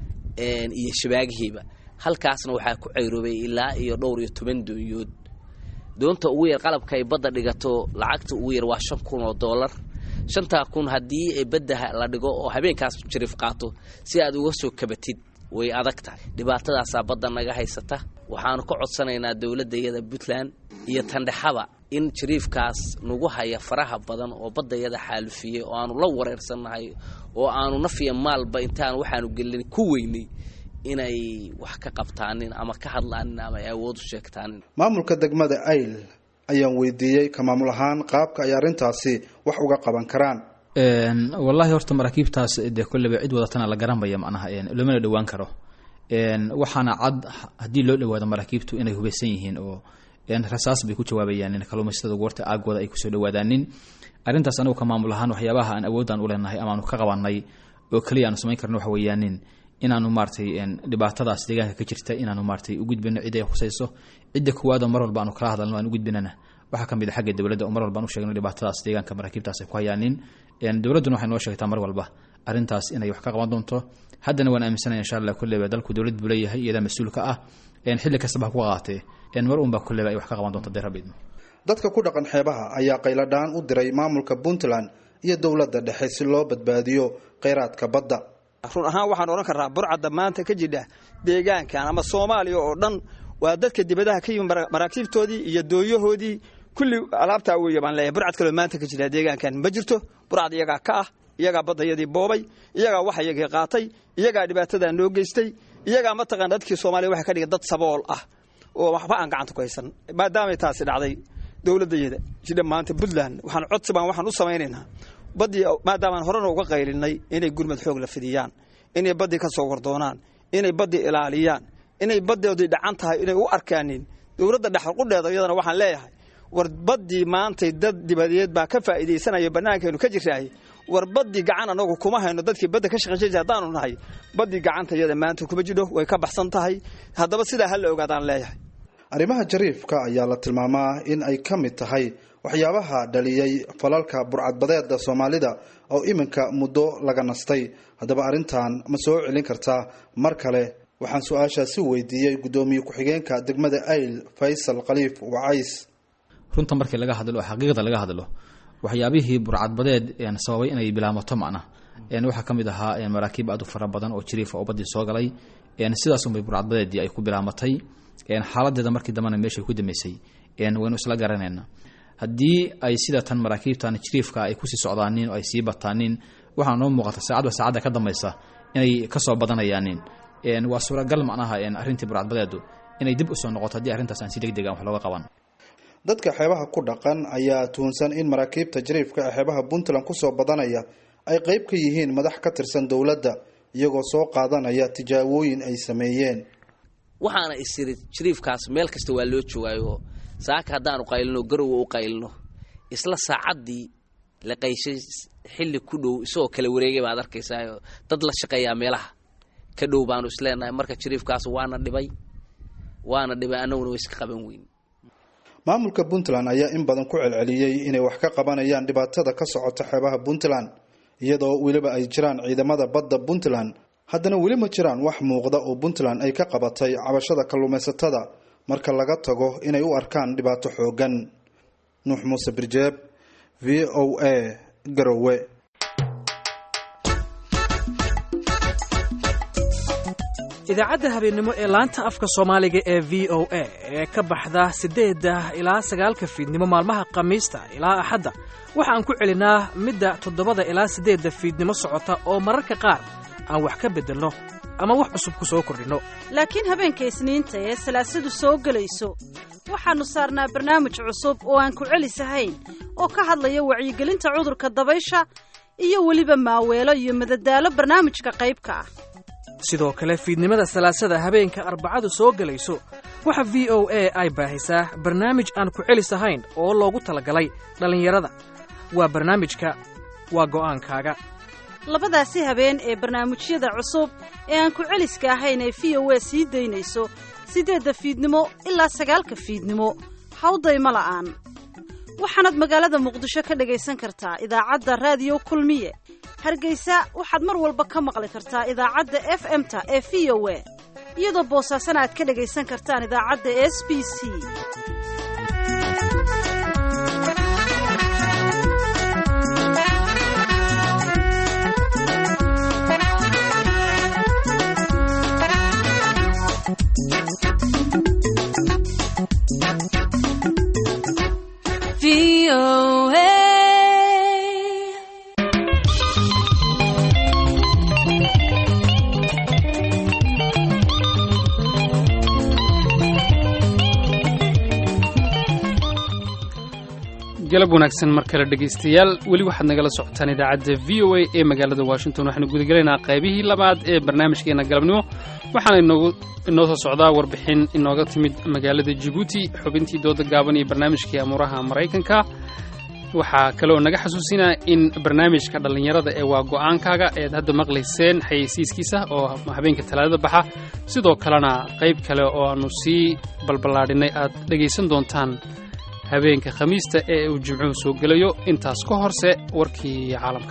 iyo shabaagihiiba halkaasna waxaa ku cayroobay ilaa iyo dhowr iyo toban doonyood doonta ugu yar qalabka ay badda dhigato lacagta ugu yar waa shan kun oo dollar shantaa kun haddii ay badda la dhigo oo habeenkaas jiriif qaato si aad uga soo kabatid way adag tahay dhibaatadaasaa badda naga haysata waxaanu ka codsanaynaa dowladda iyada puntland iyo tandhexaba in jiriifkaas nagu haya faraha badan oo baddayada xaalufiyey oo aanu la wareersannahay oo aanu nafiya maalba intaan waxaanu gelin ku weynay inay wax ka qabtaanin ama ka hadlaanin ama ay awood u sheegtaanin maamulka degmada ayl ayaan weydiiyey ka maamul ahaan qaabka ay arrintaasi wax uga qaban karaan wallaahi horta maraakiibtaas dee kolleyba cid wadatana la garanbaya macnaha loomana dhowaan karo waxaana cad haddii loo dhawaado maraakiibtu inay hubaysan yihiin oo rasaas bay ku jawaabayaan kalluumaysatada goorta aagooda ay kusoo dhawaadaanin arrintaas anagu ka maamul ahaan waxyaabaha aan awoodaan u leenahay amaanu ka qabanay oo keliya aanu samayn karno waxa weeyaanin inaanu maaratay dhibaatadaas deegaanka ka jirta inaanu maaratay u gudbino cid ay khusayso cidda kuwaadoo mar walba aanu kala hadalno aan u gudbinana waxaa ka mid a xagga dowladda oo mar walba aan u sheegno dhibaatadaas deegaanka maraakiibtaas ay ku hayaanin dowladduna waxay noo sheegtaa mar walba arrintaas inay wax ka qaban doonto haddana waan aaminsanaya insha allah kolleyba dalku dowlad buu leeyahay iyadaa mas-uulka ah xilli kastaba ha ku qaatee mar unba kolleyba ay wax ka qaban doonto dee rabbi idmo dadka ku dhaqan xeebaha ayaa qayladhaan u diray maamulka puntland iyo dowladda dhexe si loo badbaadiyo kheyraadka badda run ahaan waxaan odhan karnaa burcadda maanta ka jidha deegaankan ama soomaaliya oo dhan waa dadka dibadaha ka yimi maraakiibtoodii iyo dooyahoodii kulli alaabtaa weeye baan leeyahay burcad kaloo maanta ka jira deegaankan ma jirto burcad iyagaa ka ah iyagaa baddayadii boobay iyagaa wax iyagii qaatay iyagaa dhibaatadaa noo geystay iyagaa mataqana dadkii soomaaliya waxay ka dhigay dad sabool ah oo waxba aan gacanta ku haysan maadaamay taasi dhacday dowladayada jidha maanta puntland waxaan codsi baan waxaan u samaynaynaa baddii maadaamaan horena uga qaylinay inay gurmad xoog la fidiyaan inay baddii ka soo wardoonaan inay baddii ilaaliyaan inay baddoodii dhacan tahay inay u arkaanin dowladda dhexalqudheeda iyadana waxaan leeyahay war baddii maantay dad dibadeed baa ka faa'iidaysanaya bannaankeenu ka jiraahay war baddii gacan anagu kuma hayno dadkii badda ka shaqayn jira haddaanu nahay baddii gacanta iyada maanta kuma jidho way ka baxsan tahay haddaba sidaa ha la ogaadaan leeyahay arrimaha jariifka ayaa la tilmaamaa in ay ka mid tahay waxyaabaha dhaliyey falalka burcadbadeeda soomaalida oo iminka muddo laga nastay haddaba arrintan ma soo celin kartaa mar kale waxaan su-aashaasi weydiiyey guddoomiye ku-xigeenka degmada ayl faysal khaliif wacays runta markii laga hadlo oo xaqiiqda laga hadlo waxyaabihii burcadbadeed sababay inay bilaamato macna waxaa ka mid ahaa maraakiib aad u fara badan oo jiriifa oo baddii soo galay sidaasunbay burcadbadeedii ay ku bilaamatay xaaladeeda markii dambena meeshay ku damaysay waynu isla garanayna haddii ay sida tan maraakiibtan jiriifka ay kusii socdaanin oo ay sii bataanin waxaa noo muuqata saacadba saacadda ka dambaysa inay kasoo badanayaanin waa suuragal macnaha arrintii burcadbadeedu inay dib usoo noqoto haddii arrintaas aan si deg degan wax looga qaban dadka xeebaha ku dhaqan ayaa tuhunsan in maraakiibta jariifka ee xeebaha puntland kusoo badanaya ay qeyb ka yihiin madax ka tirsan dowladda iyagoo soo qaadanaya tijaabooyin ay sameeyeen waxaana isiri jariifkaas meel kasta waa loo joogaayo saaka haddaanu qaylino garowa u qaylino isla saacaddii la qayshay xilli ku dhow isagoo kala wareegay baad arkaysaa dad la shaqeeyaa meelaha ka dhow baanu isleenahay marka jariifkaas waana dhibay waana dhibay annaguna way iska qaban weyn maamulka puntland ayaa in badan ku celceliyey inay wax ka qabanayaan dhibaatada ka socota xeebaha puntland iyadoo weliba ay jiraan ciidamada badda puntland haddana weli ma jiraan wax muuqda oo puntland ay ka qabatay cabashada kalluumaysatada marka laga tago inay u arkaan dhibaato xoogan nuux muuse birjeeb v o a garowe idaacadda habeennimo ee laanta afka soomaaliga ee v o a ee ka baxda siddeedda ilaa sagaalka fiidnimo maalmaha khamiista ilaa axadda waxaan ku celinaa midda toddobada ilaa siddeedda fiidnimo socota oo mararka qaar aan wax ka beddelno ama wax cusub ku soo kordhinno laakiin habeenka isniinta ee salaasadu soo gelayso waxaannu saarnaa barnaamij cusub oo aan ku celisahayn oo ka hadlaya wacyigelinta cudurka dabaysha iyo weliba maaweelo iyo madadaalo barnaamijka qaybka ah sidoo kale fiidnimada salaasada habeenka arbacadu soo gelayso waxa v o a ay baahisaa barnaamij aan ku celis ahayn oo loogu talagalay dhallinyarada waa barnaamijka waa go'aankaaga labadaasi habeen ee barnaamijyada cusub ee aan ku celiska ahayn ee v o a sii daynayso siddeedda fiidnimo ilaa sagaalka fiidnimo hawdayma la'aan waxaanaad magaalada muqdisho ka dhagaysan kartaa idaacadda raadiyo kulmiye hargeysa waxaad mar walba ka maqli kartaa idaacadda f m-ta ee v o a iyadoo boosaasana aad ka dhagaysan kartaan idaacadda s b c galab wanaagsan mar kale dhegaystayaal weli waxaad nagala socotaan idaacadda v o a ee magaalada washington waxaanu gudagelaynaa qaybihii labaad ee barnaamijkeena galabnimo waxaana inoogu inoo soo socdaa warbixin inooga timid magaalada jibuuti xubintii dooda gaaban iyo barnaamijkii amuuraha maraykanka waxaa kaleoo naga xasuusinaa in barnaamijka dhallinyarada ee waa go'aankaaga eed hadda maqlayseen xayeysiiskiisa oo habeenka talaadada baxa sidoo kalena qayb kale oo aannu sii balballaadhinay aad dhegaysan doontaan habeenka khamiista ee uu jimcuhu soo gelayo intaas ka horse warkii caalamka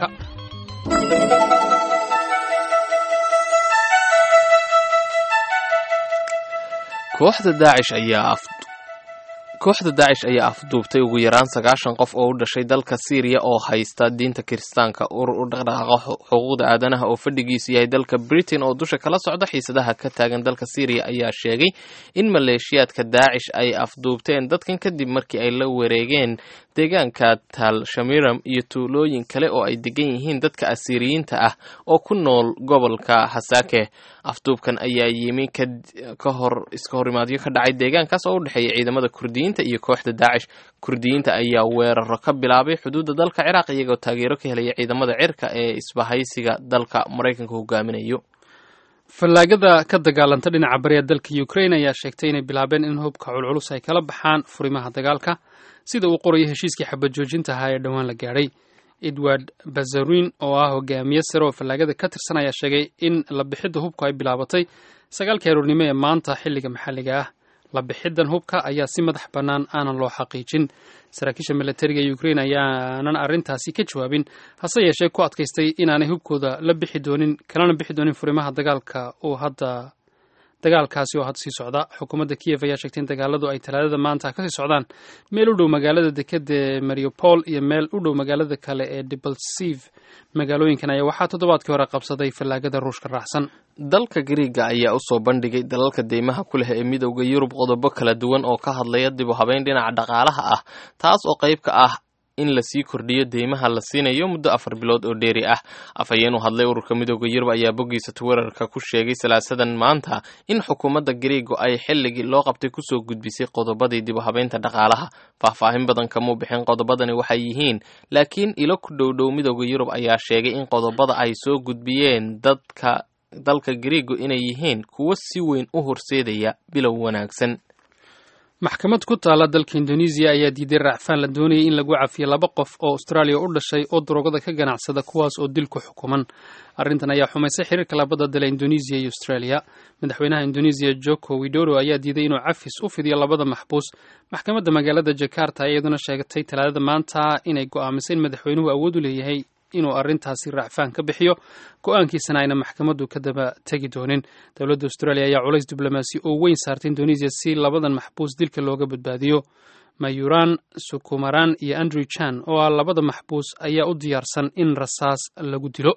kooxda daacish ayaa kooxda daacish ayaa afduubtay ugu yaraan sagaashan qof oo u dhashay dalka siiriya oo haysta diinta kiristaanka urur u dhaqdhaqaaqa xuquuqda aadanaha oo fadhigiisu yahay dalka britain oo dusha kala socda xiisadaha ka taagan dalka siiriya ayaa sheegay in maleeshiyaadka daacish ay afduubteen dadkan kadib markii ay la wareegeen deegaanka tal shamiram iyo tuulooyin kale oo ay degan yihiin dadka asiiriyiinta ah oo ku nool gobolka hasaake afduubkan ayaa yimi ka hor iska horimaadyo ka dhacay deegaankaas oo u dhexeeya ciidamada kurdiyiinta iyo kooxda daacish kurdiyiinta ayaa weeraro ka bilaabay xuduudda dalka ciraaq iyagoo taageero ka helaya ciidamada cirka ee isbahaysiga dalka maraykanka hogaaminayo fallaagada ka dagaalanta dhinaca bariya dalka ukraine ayaa sheegtay inay bilaabeen in hubka culculus ay kala baxaan furimaha dagaalka sida uu qorayo heshiiskii xabad joojinta ahaa ee dhowaan la gaadhay edward bazarin oo ah hogaamiye sare oo fallaagada ka tirsan ayaa sheegay in la bixidda hubku ay bilaabatay sagaalkii aroornimo ee maanta xilliga maxalliga ah la bixiddan hubka ayaa si madax bannaan aanan loo xaqiijin saraakiisha milatariga ukraine ayaanan arrintaasi ka jawaabin hase yeeshee ku adkaystay inaanay hubkooda la bixi doonin kalana bixi doonin furimaha dagaalka oo hadda dagaalkaasi oo hadda sii socda xukuumadda kiyef ayaa sheegtay in dagaaladu ay talaadada maanta kasii socdaan meel u dhow magaalada dekeda ee mariupol iyo meel u dhow magaalada kale ee debalsiv magaalooyinkan ayaa waxaa toddobaadkii hore qabsaday fallaagada ruushka raacsan dalka gariiga ayaa usoo bandhigay dalalka deymaha ku leh ee midowda yurub qodobo kala duwan oo ka hadlaya dib u habeyn dhinaca dhaqaalaha ah taas oo qayb ka ah in lasii kordhiyo deymaha la siinayo muddo afar bilood oo dheeri ah afhayeen u hadlay ururka midooda yurub ayaa boggiisa twitter-ka ku sheegay salaasadan maanta in xukuumadda gariigo ay xilligii loo qabtay kusoo gudbisay qodobadii dib u habeynta dhaqaalaha faahfaahin badan kamuu bixin qodobadani waxay yihiin laakiin ilo ku dhowdhow midooda yurub ayaa sheegay in qodobada ay soo gudbiyeen dadka dalka gariigo inay yihiin kuwo si weyn u horseedaya bilow wanaagsan maxkamad ku taala dalka indonesiya ayaa diiday raacfaan la doonayay in lagu cafiyo laba qof oo austraaliya u dhashay oo daroogada ka ganacsada kuwaas oo dil ku xukuman arrintan ayaa xumaysay xiriirka labada dale indonesiya iyo australia madaxweynaha indonesiya joko widodo ayaa diiday inuu cafis u fidiyo labada maxbuus maxkamadda magaalada jakarta ayaa iyaduna sheegatay talaadada maanta inay go'aamisay in madaxweynuhu awood u leeyahay inuu arrintaasi raacfaan ka bixiyo go-aankiisana ayna maxkamaddu ka daba tegi doonin dowladda australia ayaa culays diblomaasi oo weyn saartay indonesiya si labadan maxbuus dilka looga badbaadiyo mayuran sukumaran iyo andrew chan oo ah labada maxbuus ayaa u diyaarsan in rasaas lagu dilo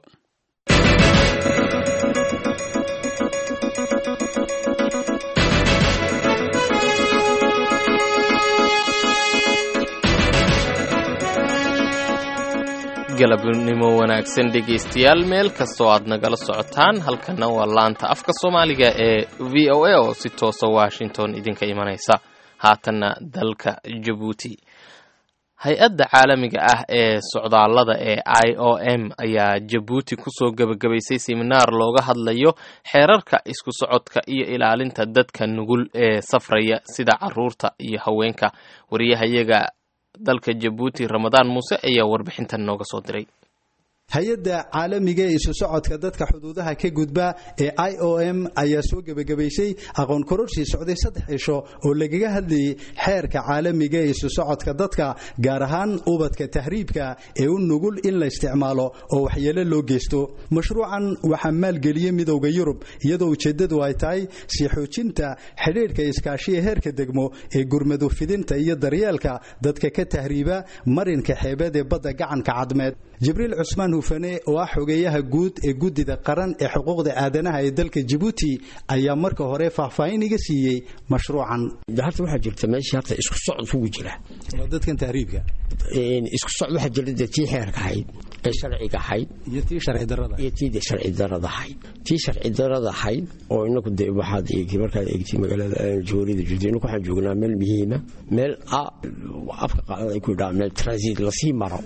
galabnimo wanaagsan dhegaystayaal meel kastoo aad nagala socotaan halkana waa laanta afka soomaaliga ee v o a oo si toosa washington idinka imanaysa haatanna dalka jabuuti hay-adda caalamiga ah ee socdaallada ee i o m ayaa jabuuti kusoo gebagabaysay siminaar looga hadlayo xeerarka isku socodka iyo ilaalinta dadka nugul ee safraya sida caruurta iyo haweenka wariyahayaga dalka jabuuti ramadaan muuse ayaa warbixintan nooga soo diray hay-adda caalamiga ee isu socodka dadka xuduudaha ka gudba ee i o m ayaa soo gebagabaysay aqoon kororshii socday saddex cisho oo lagaga hadlayay xeerka caalamiga ee isu socodka dadka gaar ahaan ubadka tahriibka ee u nugul in la isticmaalo oo waxyeelo loo geysto mashruucan waxaa maalgeliyey midowda yurub iyadoo ujeeddadu ay tahay sii xoojinta xidhiidhka iskaashiya heerka degmo ee gurmadu fidinta iyo daryeelka dadka ka tahriiba marinka xeebeed ee badda gacanka cadmeed jibriil cusmaan hufane oo ah xogeeyaha guud ee guddida qaran ee xuquuqda aadanaha ee dalka jabuuti ayaa marka hore faahfaahin iga siiyey mashruucan horta waxaa jirta meeshii horta isku socod kugu jira dadkan tahriibka isku socod waxaa jira dee tii xeerka ahayd ee sharciga ahayd iyo tii sharci darada iyo tii sharci darada ahayd tii sharci darada ahayd oo inaku dee waxaad eegtay markaad eegtay magaalada joorida jirto inaku waxaan joognaa meel muhiima meel afka qaadada ay ku yidhaha meel transit lasii maro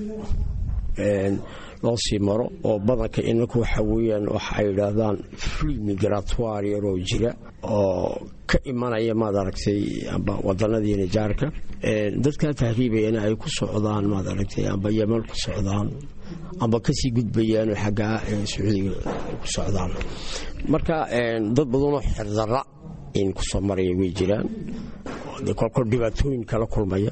loo sii maro oo badanka inaku waxa weeyaan waxa ay yidhaahdaan free migratoire yaroo jira oo ka imanaya maad aragtay amba wadanadiina jaarka dadkaa tahriibayana ay ku socdaan maad aragtay amba yeman ku socdaan amba kasii gudbayaanoo xaggaa sacuudiga ku socdaan marka dad badanoo xerdara in kusoo maraya way jiraan kolkol dhibaatooyin kala kulmaya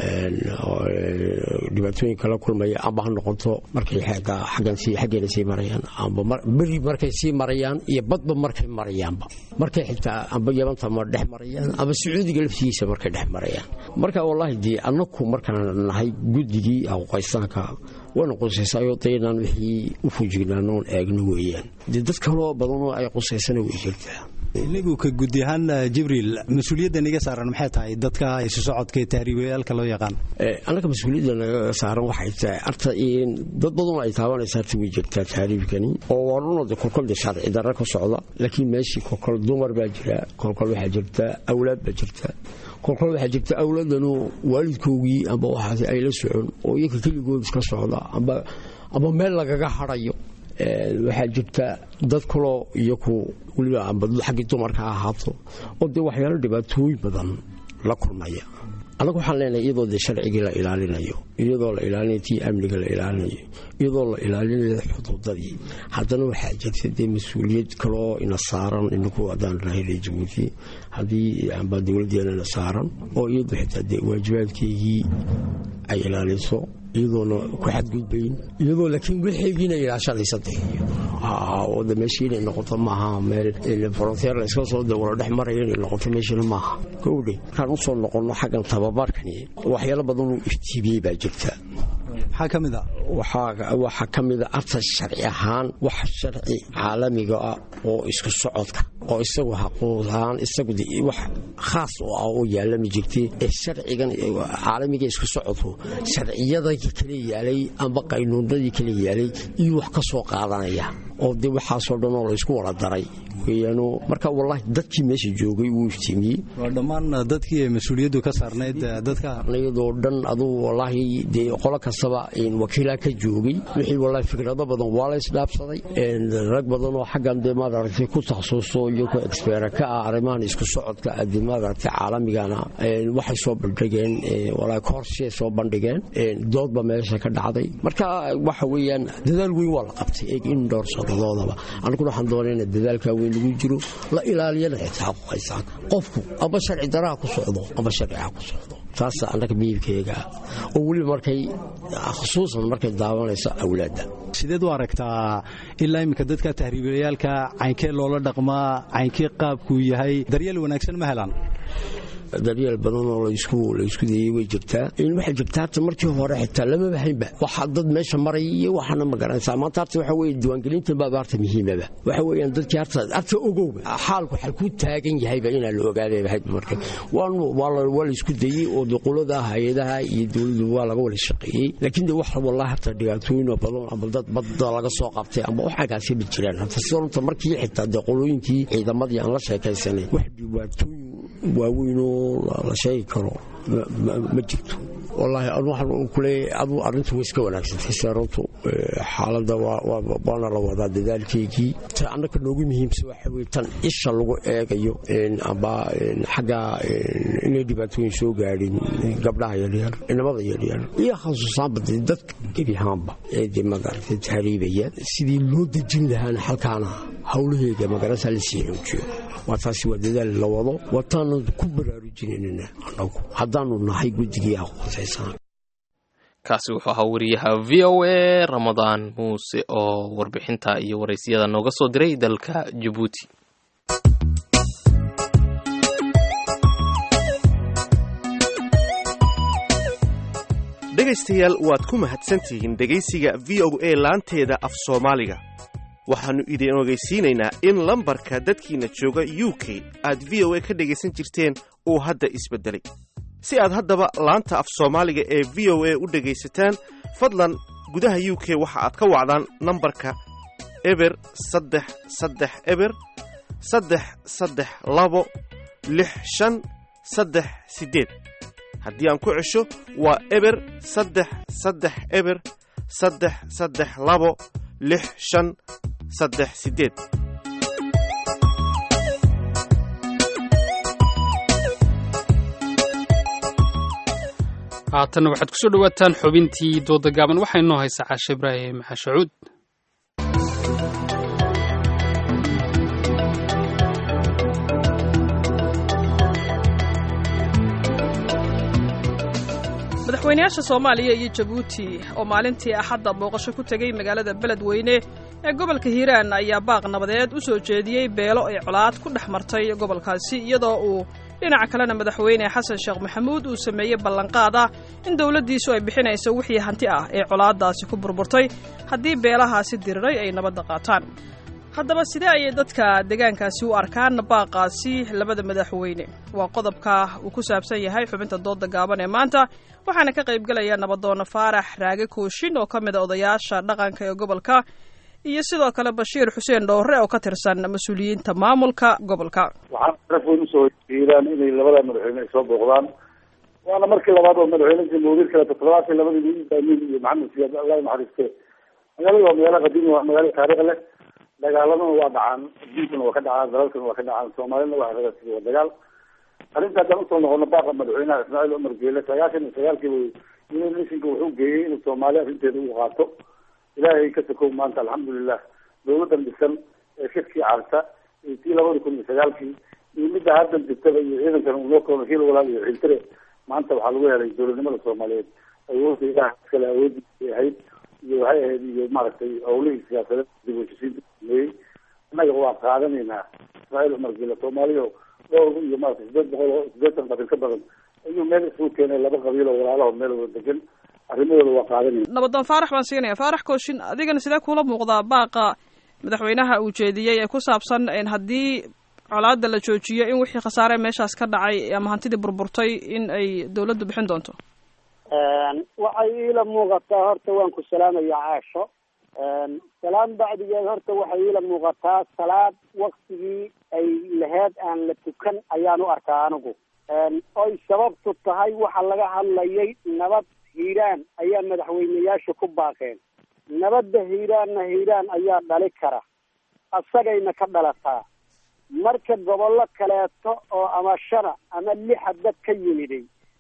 dhibaatooyin kala kulmaya amba ha noqoto markay xaggeena sii marayaan amba beri markay sii marayaan iyo badba markay marayaanba markay xitaa amba yabanta ma dhex marayaan amba sacuudiga laftigiisa markay dhex marayaan marka wallaahi dee annaku markaan nahay guddigii aqoqaystaanka wayna qusaysaayo daynaan wixii u fujignaanoon eegno weeyaan dee dad kaloo badanoo ay qusaysana way jirtaa inigu ka gudi ahaan jibriil mas-uuliyadda niga saaran maxay tahay dadka isu socodka ee tahriibayaalka loo yaqaan annaga mas-uuliyadda naga saaran waxay tahay arta dad badan ay taabanaysa arta way jirtaa tahriibkani oo waa runooda kolkol de sharci darra ka socda laakiin meeshii kolkol dumar baa jira kolkol waxaa jirta awlaad baa jirta kolkol waxaa jirta awlaadanu waalidkoogii amba waxaas ay la socon oo iyaga keligood iska socda amba amba meel lagaga harayo waxaa jirta dad kaloo iyaku weliba amba xaggii dumarka ha ahaato oo dee waxyaalo dhibaatooyin badan la kulmaya annagu waxaan leenahay iyadoo dee sharcigii la ilaalinayo iyadoo la ilaalinayo tii amniga la ilaalinayo iyadoo la ilaalinayo xuduudadii haddana waxaa jirta dee mas-uuliyad kaloo ina saaran inaku haddaan nahay ree jabuuti haddii amba dowladdeennana saaran oo iyadu xitaa dee waajibaadkeygii ay ilaaliso iyadoona ku xadgudbayn iyadoo laakiin wixeygiina ilaashanaysa de oo de meeshii inay noqoto maaha meel frontier la iska soo dawalo dhex maraya inay noqoto meeshina maaha kowdhe markaan usoo noqonno xaggan tababarkani waxyaalo badan uu iftiimiyey baa jirta maxaa ka mid a waxaa ka mida arta sharci ahaan wax sharci caalamiga ah oo isku socodka oo isagu xaquuq ahaan isagu wax khaas oo ah oo yaalla ma jirtay ee sharcigan caalamiga isku socodku sharciyadii kala yaalay amba qaynuunadii kala yaalay iyo wax ka soo qaadanaya oo dee waxaasoo dhan oo laysku wada daray weeyaan marka wallaahi dadkii meesha joogay wuu iftiimiyey waa dhammaan dadkii ay mas-uuliyaddu ka saarnayd dadka iyadoo dhan aduu wallaahi dee qolo kastaba wakiilaa ka joogay wixii wallaahi fikrado badan waa la isdhaafsaday rag badan oo xaggan dee maad aragtay ku takhasuso iyo ku exbeera ka ah arrimahan isku socodka adii maad aragtay caalamigana waxay soo bandhigeen wallaahi koorsiyay soo bandhigeen doodba meesha ka dhacday marka waxa weeyaan dadaal weyn waa la qabtay in dhowr sannadoodaba aniguna waxaan doonayna dadaalkaa weyn lagu jiro la ilaaliyana xitaa xaquuqaysaan qofku aba sharci daraha ku socdo aba sharciha ku socdo taasa annaga miibkayga oo weliba markay khusuusan markay daawanayso awlaadda sideed u aragtaa ilaa iminka dadka tahriibayaalka caynkee loola dhaqmaa caynkee qaabkuu yahay daryeel wanaagsan ma helaan daryeel badan oo laysku dayey way jirtaa waxay jirtaa hata markii hore xitaa lamaba haynba waxa dad meesha maraya iyo waxaana ma garanaysaa maanta harta waxa weye diiwaangelinta baaba harta muhiimaba waxa weeyaan dadkii harta harta ogowba xaalku xalkuu taagan yahayba inaa la ogaadayba hayd marka waa laysku dayey oo duqulada hay-adaha iyo dowladdu waa laga wada shaqeeyey laakiin de wax wallahi harta dhibaatooyin oo badan ama dad badda laga soo qabtay ama waxagaasi ma jiraan hata sidonta markii xitaa dee qolooyinkii ciidamadii aan la sheekaysanay wax dhibaatooyin waaweynoo la sheegi karo ma jirto wallaahi waxaan kuleeyahay aduu arrintu way iska wanaagsantay seeruntu xaaladda waana la wadaa dadaalkeygii ta annaka noogu muhiimsa waxa weye tan isha lagu eegayo amba xagga inay dhibaatooyin soo gaadhin gabdhaha yaryar inamada yaryar iyo khasuusaanba dee dadka gebi ahaanba ee dee magaragtay tahriibaya sidii loo dejin lahaana halkaana howlaheega magarasa la sii xoojiyo waa taasi waa dadaal la wado waataanu ku baraarujinanna anagu haddaanu nahay guddigii aqoonsaysan kaasi wuxuu ahaa wariyaha v o a ramadaan muuse oo warbixinta iyo waraysyada nooga soo diray dalka jabuuti dhegaystayaal waad ku mahadsantihiin dhegaysiga v o a laanteeda af soomaaliga waxaannu idin ogeysiinaynaa in lambarka dadkiinna jooga u k aad v o a ka dhegaysan jirteen uu hadda isbeddelay si aad haddaba laanta af soomaaliga ee v o a u dhegaysataan fadlan gudaha u k waxa aad ka wacdaan nambarka eber saddex saddex eber saddex saddex labo lix shan saddex siddeed haddii aan ku cesho waa eber saddex saddex eber saddex saddex labo lix shan saddex siddeed haatanna waxaad ku soo dhowaataan xubintii dooda gaaban waxaa inoo haysaa caashe ibraahim xashacuud madaxweynayaasha soomaaliya iyo jabuuti oo maalintii axadda booqasho ku tegey magaalada beledweyne ee gobolka hiiraan ayaa baaq nabadeed u soo jeediyey beelo ay colaad ku dhex martay gobolkaasi iyadoo uu dhinaca kalena madaxweyne xasan sheekh maxamuud uu sameeyey ballanqaad ah in dowladdiisu ay bixinayso wixii hanti ah ee colaaddaasi ku burburtay haddii beelahaasi diriray ay nabadda qaataan haddaba sidee ayay dadka deegaankaasi u arkaan baaqaasi labada madaxweyne waa qodobka uu ku saabsan yahay xubinta dooda gaaban ee maanta waxaana ka qaybgelaya nabadoona faarax raage kooshin oo ka mid a odayaasha dhaqanka ee gobolka iyo sidoo kale bashiir xuseen dhowre oo ka tirsan mas-uuliyiinta maamulka gobolka waxaan raf weyn usoo hiiraan inay labada madaxweyne ay soo booqdaan waana markii labaad oo madaxweyne jamhuuriyad kale toddobaatan labadii amiin iyo maxamed siyaad allah naxariiste magaalada waa magaalo qadiimi waa magaalo taariikh leh dagaaladana waa dhacaan diinkana waa ka dhacaan dalalkana waa ka dhacaan soomaalina waa ragasii waa dagaal arrinta haddaan usoo noqono baaqa madaxweynaha ismaaciil cumar geele sagaashan iyo sagaalkiiba united nationka wuxuu geeyey inuu soomaali arrinteeda u qaato ilaahay ka sokow maanta alxamdulilah dawladan dhisan ee shirkii carta iyo tii labada kun iyo sagaalkii iyo midda haddan jirtaba iyo ciidankan unoo koono hil walaal iyo xiltire maanta waxaa lagu helay dowladnimada soomaaliyeed awoodda ilaah iskale awooddiisay ahayd iyo waxay ahayd iyo maaragtay howlihii siyaasadeed dib u heshisiinta sameeyey annaga waa qaadanaynaa ismaaciil cumar gila soomaaliya dhowr iyo maarata sideed boqol oo sideetan qabiil ka badan ayuu meel isugu keenay laba qabiil oo walaalaho meel wada degan arrimahooda waa qaadanayna nabadoon faarax baan siinaya faarax kooshin adigana sidee kuula muuqdaa baaqa madaxweynaha uu jeediyey ee ku saabsan haddii colaada la joojiyo in wixii khasaare meeshaas ka dhacay ama hantidii burburtay in ay dawladdu bixin doonto waxay iila muuqataa horta waan ku salaamaya caasho salaam bacdigeed horta waxay iila muuqataa salaad waktigii ay laheyd aan la tukan ayaan u arkaa anigu oy sababtu tahay waxa laga hadlayay nabad hiiraan ayaa madaxweyneyaashu ku baaqeen nabadda hiiraanna hiiraan ayaa dhali kara asagayna ka dhalataa marka gobollo kaleeto oo ama shana ama lixa dad ka yimiday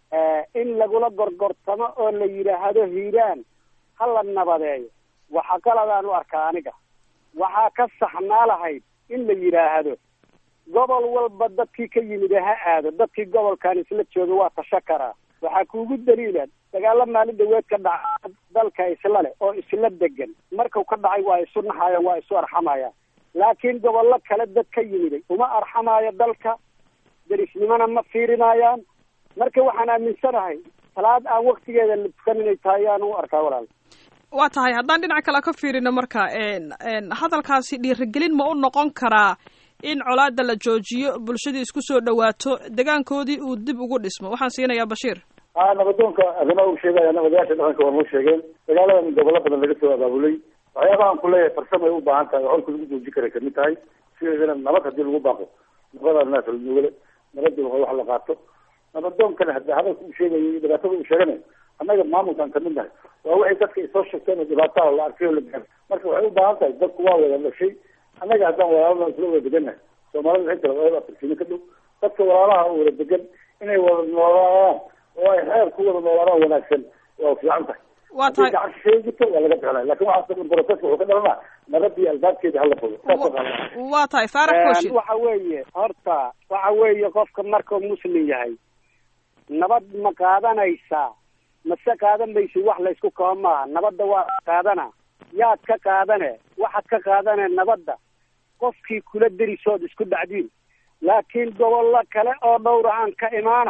in lagula gorgortamo oo la yidhaahdo hiiraan ha la nabadeeyo waxa qaladaan u arkaa aniga waxaa ka saxnaa lahayd in la yidhaahdo gobol walba dadkii ka yimida ha aado dadkii gobolkan isla jooga waa tasho karaa waxaa kuugu daliila dagaalo maalin dhaweed ka dhaca dalka isla leh oo isla degan markuu ka dhacay waa isu naxayaan waa isu arxamayaan laakiin gobollo kale dad ka yimiday uma arxamaayo dalka derisnimona ma fiirinayaan marka waxaan aaminsanahay salaad aan waktigeeda la tukan inay tahay ayaan u arkaa walaal waa tahay haddaan dhinac kale ka fiirino marka hadalkaasi dhiirigelin ma u noqon karaa in colaada la joojiyo bulshadii isku soo dhawaato degaankoodii uu dib ugu dhismo waxaan siinayaa bashiir a nabadoonka arrimaha uu sheegaya odayaasha dhaqanka waa noo sheegeen dagaaladan gobollo badan laga soo abaabulay waxyaabaha aan kuleeyahay farsamay u baahan tahay holka lagu joojin kara kamid tahay sideedana nabad hadii lagu baaqo nabada naas lanuugale nabadii waa wax la qaato nabadoonkana hada hadalka uu sheegayo iyo dhibaatada uu sheeganayo annaga maamulkaan kamid nahay waa waxay dadka isoo sheegteen oo dhibaataha la arkay oo la gaaro marka waxay u baahan tahay dadku waa wada dhashay annaga haddaan walaalana isla wada degannahay soomaalida waxay kala wada afarsiino ka dhow dadka walaalaha oo wada degan inay wada noolaadaan oo ay xeer ku wada noolaadaan wanaagsan waa fiican tahay waa tahay gacan shisheeye jirto waa laga bixinaya lakin waxaas dhan proceska wuxuu ka dhalanaa nabadii albaabkeeda hala fogo waa tahay faarax kooshin waxa weeye horta waxa weeye qofka markuu muslim yahay nabad ma qaadanaysaa mase qaadan maysid wax laysku kaba maaha nabadda waa qaadana yaad ka qaadane waxaad ka qaadane nabadda qofkii kula derisood isku dhacdiin laakiin gobollo kale oo dhowrahaan ka imaana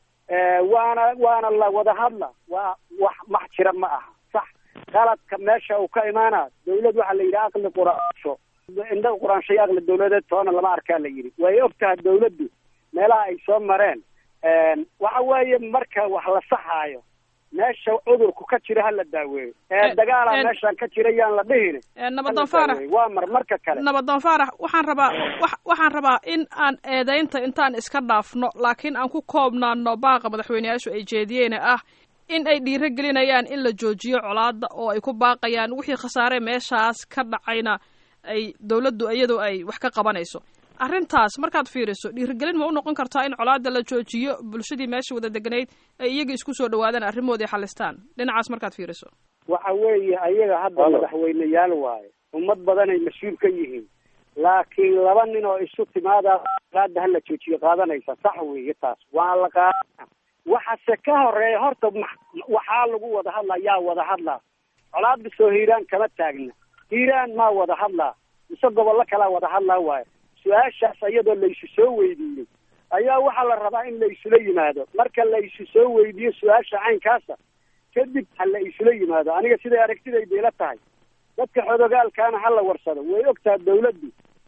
waana waana la wada hadla waa wax max jira ma aha sax qaladka meesha uu ka imaana dawlad waxaa la yidhi aqli quraansho indha quraansho iyo aqli dawladeed toona lama arkaa la yidhi way og tahay dawladdu meelaha ay soo mareen waxa weeye marka wax la saxaayo meesha cudurku ka jira hala daaweeyo ee dagaala meeshaan ka jira yaan la dhihin nabadoon faarax waa mar marka kale nabadoon faarax waxaan rabaa waxaan rabaa in aan eedaynta intaan iska dhaafno laakiin aan ku koobnaano baaqa madaxweyneyaashu ay jeediyeen ah in ay dhiiro gelinayaan in la joojiyo colaada oo ay ku baaqayaan wixii khasaare meeshaas ka dhacayna ay dawladdu iyadu ay wax ka qabanayso arrintaas markaad fiiriso dhiirigelin ma u noqon kartaa in colaada la joojiyo bulshadii meesha wada deganayd ay iyaga isku soo dhawaadaan arrimoodii xalistaan dhinacaas markaad fiiriso waxa weeye ayaga hadda madaxweyneyaal waaye ummad badanay mas-uul ka yihiin laakiin laba nin oo isu timaada colaada hala joojiyo qaadanaysa sax weeye taas waa la qaadana waxase ka horeeya horta waxaa lagu wada hadlaa yaa wada hadlaa colaada soo hiiraan kama taagna hiiraan maa wada hadlaa mise gobollo kalaa wada hadlaa waaye su-aashaas iyadoo laysu soo weydiiyey ayaa waxaa la rabaa in la isula yimaado marka la isu soo weydiiyo su-aasha caynkaasa kadib ha la isula yimaado aniga siday aragtidayda ila tahay dadka xodogaalkaana ha la warsado way og tahay dawladdu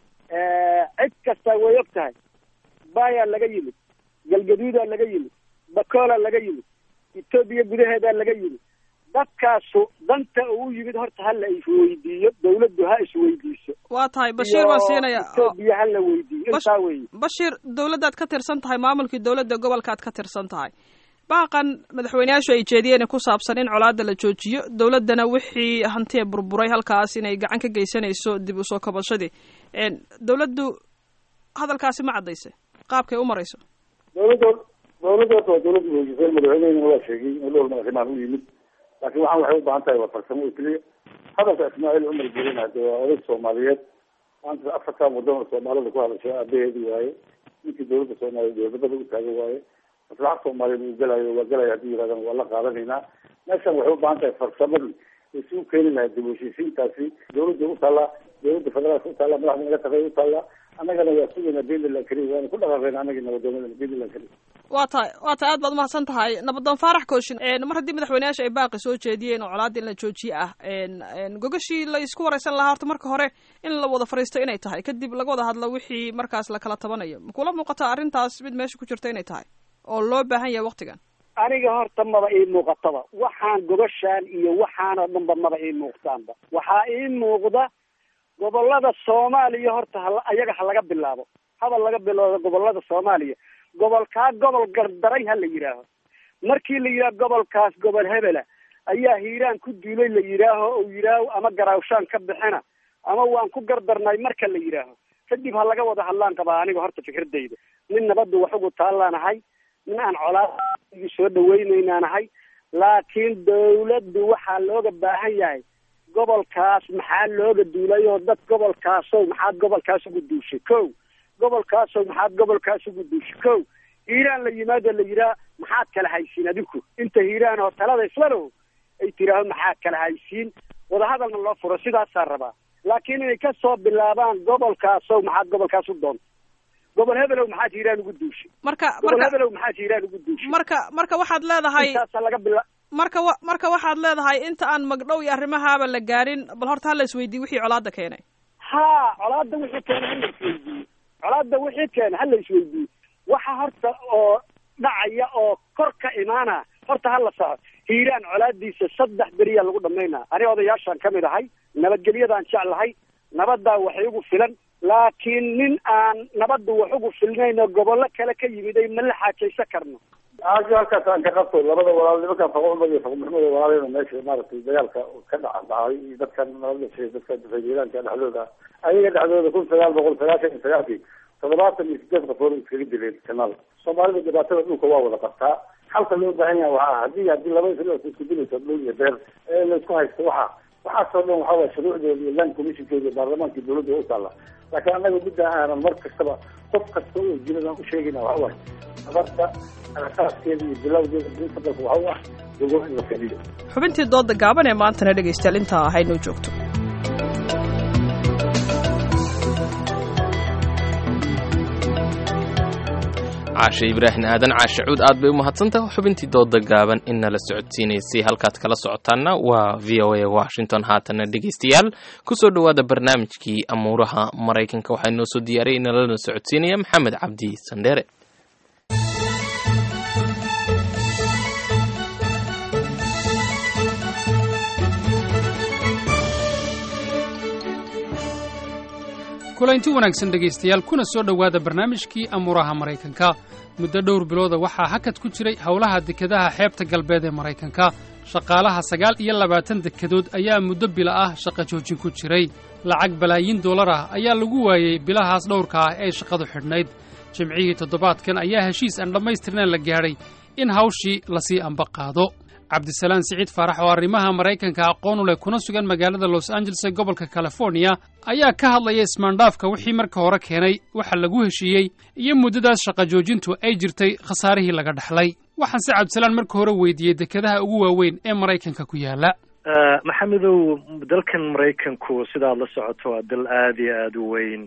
cid kasta way og tahay baayaa laga yimid galgaduudaa laga yimid bakoolaa laga yimid etoobiya gudaheedaa laga yimid dadkaasu danta uu yimid horta ha la isweydiiyo dawladdu ha isweydiiso waa tahay bashiir baan siinaya etoobiya ha la weydiiyo intaa weeye bashiir dawladdaad ka tirsan tahay maamulkii dawladda gobolkaad ka tirsan tahay baaqan madaxweyneyaashu ay jeediyeen ku saabsan in colaada la joojiyo dawladdana wixii hantiya burburay halkaas inay gacan ka geysanayso dib usoo kabashadii dawladdu hadalkaasi ma caddayse qaabkay u marayso dawladda dawladda horta waa dawladda hoojisan madaxweynehina waa sheegay in dhowr madaxweynaha u yimid laakiin waxaan waxay u baahan tahay waa farsamo oo keliya hadalka ismaaciil cumar gelin hade waa oday soomaaliyeed maanta afartan waddan oo soomaalida ku hadashay aabaheedi waaye ninkii dawladda soomaaliyeed dowladnimada u taagan waaye maslaxa soomaaliyeed uu gelayo waa gelaya haddii yirahdaan waa la qaadanaynaa meeshan waxay u baahan tahay farsamadii isi u keeni lahaa dib u heshiisiintaasi dawladda u taallaa dawladda federaalka u taallaa madaxda naga tagay u taallaa annagana waa sugayna biidnillahi karim waana ku dhaqaaqayna annagii nabadoonadana biidnillahi karim waa tahay waa tahay aad baad umahadsan tahay nabadoon faarax kooshin mar haddii madaxweyneyaasha ay baaqi soo jeediyeen oo colaada in la joojiye ah gogashii la isku wareysan lahaa horta marka hore in la wada fariisto inay tahay kadib laga wada hadlo wixii markaas la kala tabanayo makula muuqata arrintaas mid meesha ku jirta inay tahay oo loo baahan yahay waktigan aniga horta maba ii muuqataba waxaan gogashaan iyo waxaan oo dhanba maba ii muuqtaanba waxaa ii muuqda gobolada soomaaliya horta ha ayaga ha laga bilaabo haba laga bilowdo gobolada soomaaliya gobolkaa gobol gardaray ha la yidhaaho markii la yidhaaho gobolkaas gobol hebela ayaa hiiraan ku duulay la yidhaaho ou yidhaaho ama garaawshaan ka bixina ama waan ku gardarnay marka la yidhaaho kadib ha laga wada hadlaan qabaa aniga horta fikradayda nin nabaddu wax ugu taallaanahay nin aan colaadigi soo dhaweynaynaanahay laakiin dawladdu waxaa looga baahan yahay gobolkaas maxaa looga duulay oo dad gobolkaasow maxaad gobolkaas ugu duushay ko gobolkaasow maxaad gobolkaas ugu duushay ko hiiraan la yimaado la yidhaha maxaad kala haysiin adinku inta hiiraan oo talada islalow ay tiraaho maxaad kala haysiin wadahadalna loo furo sidaasaa rabaa laakiin inay ka soo bilaabaan gobolkaasow maxaad gobolkaas u doonta gobol hebelow maxaad hiiraan ugu duushay marka gobol marka hebelow maxaad hiiraan ugu duushay marka marka waxaad leedahay intaasa laga bila marka wa marka waxaad leedahay inta aan magdhow iyo arrimahaaba la gaarin bal horta hala isweydiiye wixii colaada keenay ha colaada wixii keena hala isweydiiye colaada wixii keena hala isweydiiye waxa horta oo dhacaya oo kor ka imaana horta hala saxo hiiraan colaadiisa saddex beriyaa lagu dhamaynaa ani odayaashaan kamid ahay nabadgelyadaan jeclahay nabaddaa wax igu filan laakiin nin aan nabadda wax ugu filnayn oo gobollo kale ka yimid ay ma la xaajaysan karno aajo halkaas aan ka qabto labada walaal nimankan faqo cumar iyo faqo maxamed walaalena meesha maaragtay dagaalka ka dhaca dhacay iyo dadkan nabadda sheegay dadka difaajiiraanka dhexdooda ayaga dhexdooda kun sagaal boqol sagaashan iyo sagaalkii toddobaatan iyo sideed qofood iskaga dileen jannada soomaalida dhibaatada dhulka waa wada qabtaa halka loo baahan yahay waxaa haddii haddii laba isla isku dilayso dhul iyo beer ee la isku haysto waxaa waxaasoo dhan waxaa waye shuruucdooda iyo land commissionkooda iyo baarlamaanka iyo dawladda u taalla laakiin annaga midda aanan mar kastaba qof kasta oo jiradaan u sheegayna waxa waay nabadda asaaskeeda iyo bilowdeeda dinta dalka waxa u ah dogo in la fadhiyo xubintii dooda gaaban ee maantana dhegaystayaal intaa haynoo joogto caashe ibraahim aadan caashe cuud aad bay u mahadsantahay xubintii dooda gaaban in nala socodsiinaysay halkaad kala socotaana waa v o a washington haatana dhegaystayaal kusoo dhowaada barnaamijkii amuuraha maraykanka waxaa inoo soo diyaariyay inalana socodsiinaya maxamed cabdi sandheere kulanti wanaagsan dhegaystayaal kuna soo dhowaada barnaamijkii amuuraha maraykanka muddo dhowr bilooda waxaa hakad ku jiray howlaha dekedaha xeebta galbeed ee maraykanka shaqaalaha sagaal iyo labaatan dekedood ayaa muddo bila ah shaqa joojin ku jiray lacag balaayiin dollar ah ayaa lagu waayey bilahaas dhowrka ah ee shaqadu xidhnayd jimcihii toddobaadkan ayaa heshiis aan dhammaystirnayn la gaadhay in hawshii lasii amba qaado cabdisalaan siciid faarax oo arrimaha maraykanka aqoon u leh kuna sugan magaalada los angeles ee gobolka californiya ayaa ka hadlaya ismaandhaafka wixii marka hore keenay waxa lagu heshiiyey iyo muddadaas shaqa joojintu ay jirtay khasaarihii laga dhaxlay waxaan se cabdisalaan marka hore weydiiyey dekedaha ugu waaweyn ee maraykanka ku yaala maxamedow dalkan maraykanku sidaad la socoto waa dal aada iyo aada u weyn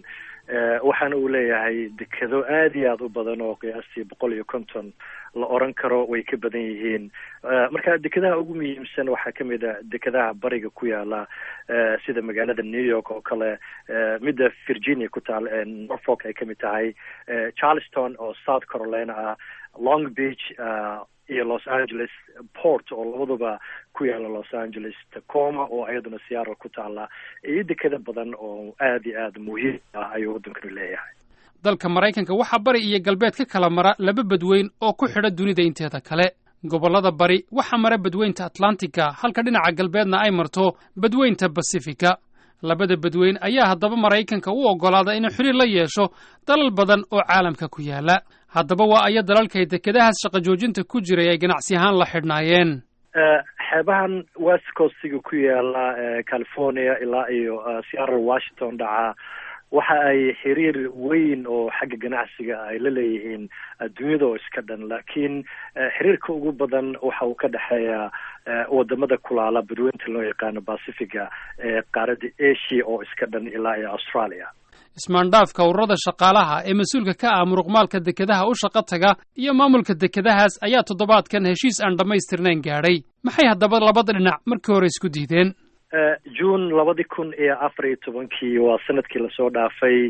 waxaana uu leeyahay dekado aad iyo aada u badan oo qiyaastii boqol iyo konton la oran karo way ka badan yihiin marka dekadaha ugu muhiimsan waxaa kamid a dekadaha bariga ku yaala sida magaalada new york oo kale midda virginia ku taal norfolk ay kamid tahay charleston oo south carolina ah long beach iyo los angeles port oo labaduba ku yaala los angeles tacoma oo iyaduna seattle ku taala iyo dekada badan oo aad iyo aad muhiim ah ayuu waddankanu leeyahay dalka maraykanka waxaa bari iyo galbeed ka kala mara laba badweyn oo ku xidha dunida inteeda kale gobollada bari waxaa mara badweynta atlantica halka dhinaca galbeedna ay marto badweynta basifika labada badweyn ayaa haddaba maraykanka u oggolaada inuu xiriir la yeesho dalal badan oo caalamka ku yaala haddaba waa aya dalalkay dekedahaas shaqo joojinta ku jiray ay ganacsi ahaan la xidhnaayeen xeebahan west coastiga ku yaala california ilaa iyo seattle washington dhaca waxa ay xiriir weyn oo xagga ganacsiga ay la leeyihiin adduunyada oo iska dhan laakiin xiriirka ugu badan waxa uu ka dhexeeya wadamada kulaala badweynta loo yaqaano pacifiga ee qaaradda asia oo iska dhan ilaa iyo australia ismaandhaafka ururada shaqaalaha ee mas-uulka ka ah muruqmaalka dekedaha u shaqo taga iyo maamulka dekedahaas ayaa toddobaadkan heshiis aan dhammaystirnayn gaadhay maxay haddaba labada dhinac markii hore isku diideen june labadi kun iyo afar iyo tobankii waa sanadkii lasoo dhaafay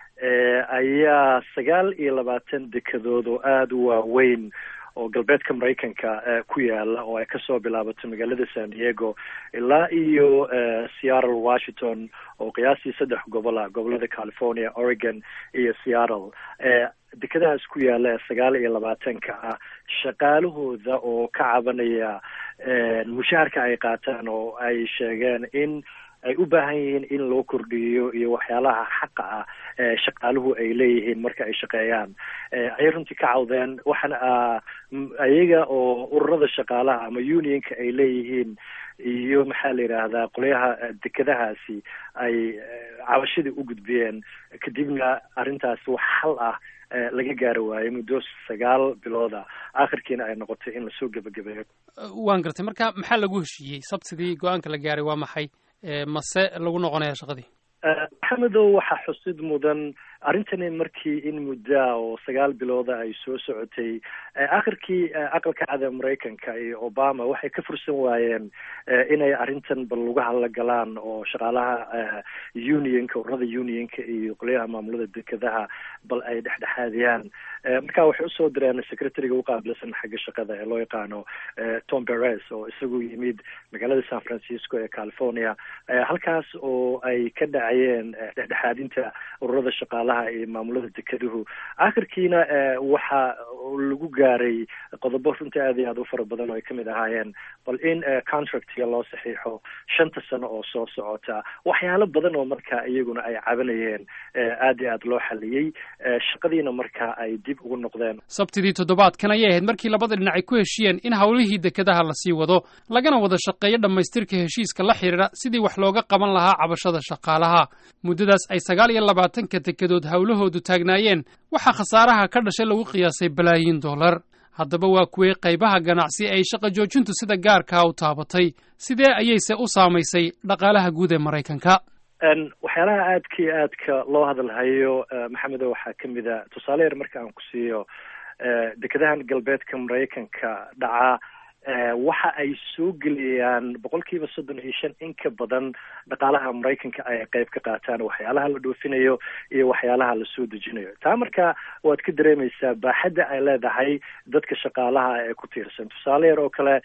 ayaa sagaal iyo labaatan dekedood oo aada u waaweyn oo galbeedka maraykanka ku yaala oo ay kasoo bilaabato magaalada san diego ilaa iyo seattle washington oo qiyaastii saddex gobol ah gobolada california oregon iyo seattle dekadahaas ku yaala ee sagaal iyo labaatanka ah shaqaalahooda oo ka cabanaya mushaharka ay qaataan oo ay sheegeen in ay u baahan yihiin in loo kordhiyo iyo waxyaalaha xaqa ah ee shaqaaluhu ay leeyihiin marka ay shaqeeyaan ayay runtii ka cawdeen waxaana ayaga oo ururada shaqaalaha ama unionka ay leeyihiin iyo maxaa la yidhaahdaa qolyaha dekadahaasi ay cabashadii u gudbiyeen kadibna arrintaas wax xal ah laga gaari waayo muddo sagaal bilooda akhirkiina ay noqotay in lasoo gebagabeeyo waan gartay marka maxaa lagu heshiiyey sabtidii go-aanka la gaaray waa maxay mase lagu noqonaya shaqadii maxamedow waxaa xusid mudan arrintani markii in muddaa oo sagaal bilooda ay soo socotay akhirkii aqalka cada maraykanka iyo obama waxay ka fursan waayeen inay arrintan bal lagu hadla galaan oo shaqaalaha unionka ururada unionka iyo qolyaha maamulada dekadaha bal ay dhexdhexaadiyaan marka waxay usoo direen secretariga uqaabilsan xagga shaqada ee loo yaqaano tom beres oo isagu yimid magaalada san francisco ee california halkaas oo ay ka dhacayeen dhexdhexaadinta ururada shaqaalaha iyo maamulada dekeduhu akhirkiina waxa lagu gaaray qodobo runtii aad iyo aad u fara badan oo ay kamid ahaayeen bal in contractiga loo saxiixo shanta sano oo soo socota waxyaalo badan oo marka iyaguna ay cabanayeen aad iyo aad loo xaliyey shaqadiina marka ay dib ugu noqdeen sabtidii toddobaadkan ayay ahayd markii labada dhinac ay ku heshiyeen in howlihii dekadaha lasii wado lagana wada shaqeeyo dhammaystirka heshiiska la xidhiidha sidii wax looga qaban lahaa cabashada shaqaalaha muddadaas ay sagaal iyo labaatanka dekedood howlahoodu taagnaayeen waxaa khasaaraha ka dhashay lagu qiyaasay balaayiin dollar haddaba waa kuwey qaybaha ganacsi ay shaqa joojintu sida gaarkaa u taabatay sidee ayayse u saamaysay dhaqaalaha guud ee maraykanka waxyaalaha aadka iyo aadka loo hadalhayo maxamedo waxaa kamid a tusaale yar marka aan ku siiyo dekadahan galbeedka maraykanka dhaca waxa ay soo gelayaan boqol kiiba soddon iyo shan in ka badan dhaqaalaha maraykanka ay qayb ka qaataan waxyaalaha la dhoofinayo iyo waxyaalaha la soo dejinayo taa marka waad ka dareemaysaa baaxadda ay leedahay dadka shaqaalaha ee ku tiirsan tusaale yar oo kale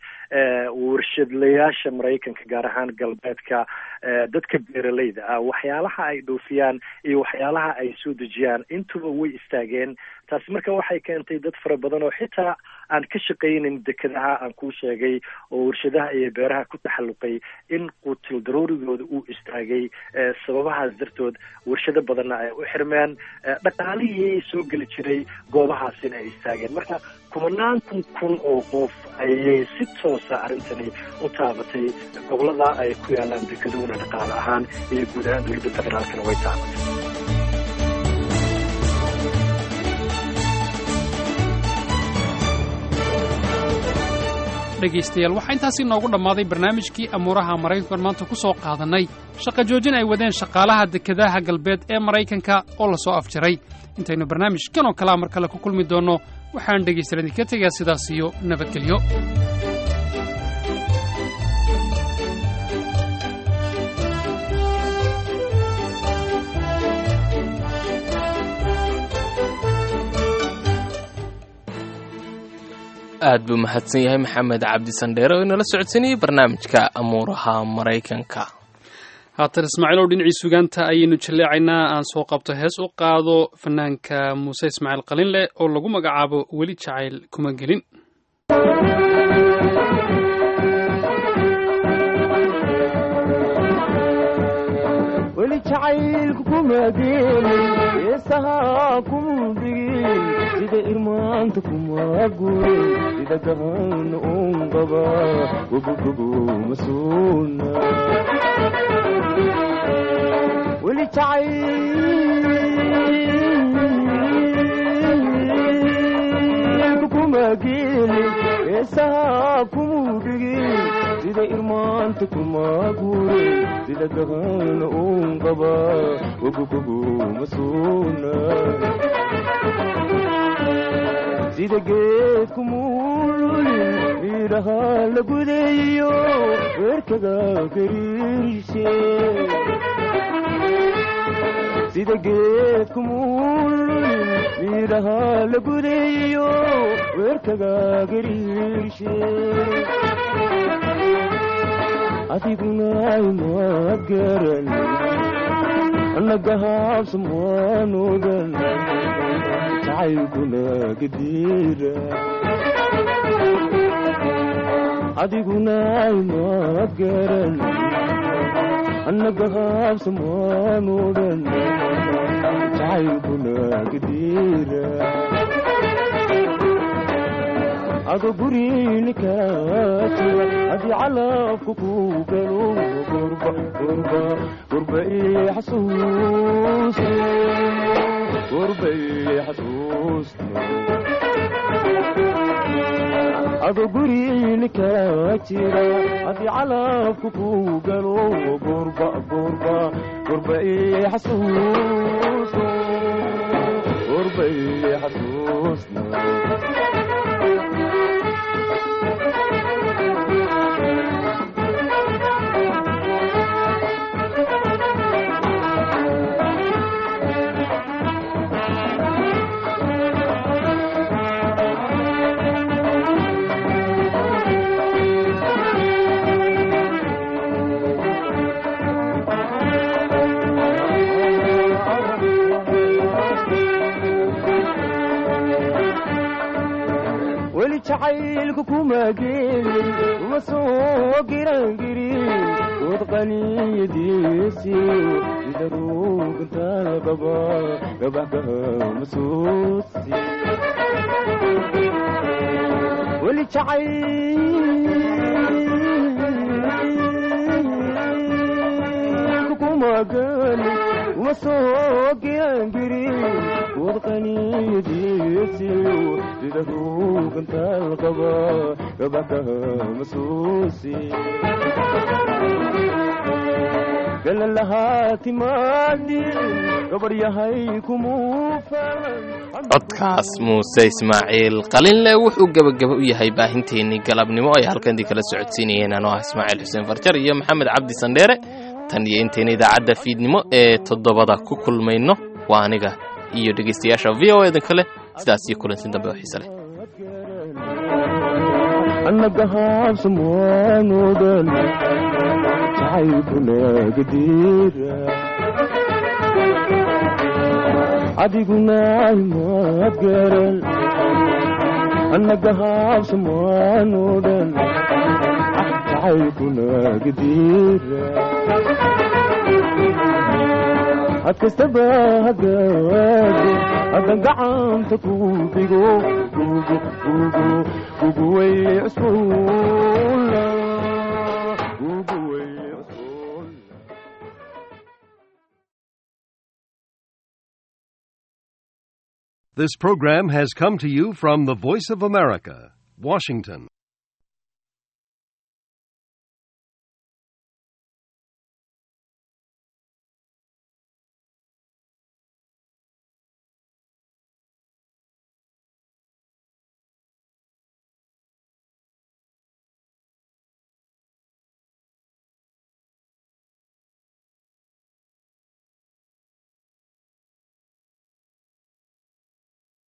warshadlayaasha maraykanka gaar ahaan galbeedka dadka beeraleyda ah waxyaalaha ay dhoofiyaan iyo waxyaalaha ay soo dejiyaan intuba way istaageen taasi marka waxay keentay dad fara badan oo xitaa aan ka shaqaynin dekadaha aan kuu sheegay oo warshadaha iyo beeraha ku taxalluqay in quutil daruurigooda uu istaagay sababahaas dartood warshado badanna ay u xirmeen dhaqaalihii soo geli jiray goobahaasina ay istaageen marka kumanaan kun kun oo qof ayay si toosa arrintani u taabatay gobolada ay ku yaalaan dekaduhuna dhaqaale ahaan iyo guud ahaan dowladda federaalkana way taabatay dhegaystayaal waxaa intaasi noogu dhammaaday barnaamijkii amuuraha maraykankan maanta ku soo qaadannay shaqa joojin ay wadeen shaqaalaha dekedaha galbeed ee maraykanka oo la soo afjaray intaynu barnaamijkan oo kalea mar kale ku kulmi doonno waxaan dhegaystayaal idinka tegaa sidaas iyo nabadgelyo aad buu mahadsan yahay maxamed cabdi sandheere oo inala socodsanayey barnaamijka amuuraha maraykanka haatan ismaaciilow dhinacii sugaanta ayaynu jalleecaynaa aan soo qabto hees u qaado fanaanka muuse ismaaciil qalinleh oo lagu magacaabo weli jacayl kuma gelin weli jacaylku kuma gelin heesaha kuma dhigin sida irmaanta kuma gurin sida gahan un qaba gobogobo masuuna weli jacaylku kuma gelin heesaha kuma dhigin sida irmaanta kuma gurin sida gahan un qaba gogogobo masuuna sida geedku muululin miidhaha la gudeeyo weerkaga gariirshe sida geedku muululin miidhaha la gudeeyo weerkaga gariirshe adiguna ima garan annagahaabsamwaanogan jacaylkuna gadiira adiguna ima garan annagahaabsamwaanogan jacaylkuna gadiira ado gurinika jira haddii calafku ku galo gurba gurba gurba ii xasuusta gurba ii xasuusta ado gurinika jira haddii calafku ku galo gurba gurba gurba ii xasuusta gurba ii xasuusta weli jacaylku kuma gelin uma soo girangirin dood qaniyadiisi sida ruugantaa qaba gabaxkaha masuusi weli jacaylku kuma gelin uma soo girangirin dood qaniyadiisi sida ruugantaa qaba gabaxkaha masuusi galalahaa timaadin gabaryahay kumuu falan codkaas muuse ismaaciil qalinle wuxuu gebagaba u yahay baahinteennii galabnimo ay halkandii kala socodsiinayeen anoo ah ismaaciil xuseen farjar iyo maxamed cabdi sandheere tan iyo intayna idaacadda fiidnimo ee toddobada ku kulmayno waa aniga iyo dhegaystayaasha v o edan kale sidaas iyo kulansin dambe oo xiise leh annagahaabsamwaanodan jacaylkuna gadiira adiguna ima garan annagahaabsamwaanodan jacaylkuna gadiira had kastaba hagaado haddan gacanta ku dhigo gugu gugu gugu way cusbuula gugu way This program has come to you from the Voice of America, Washington.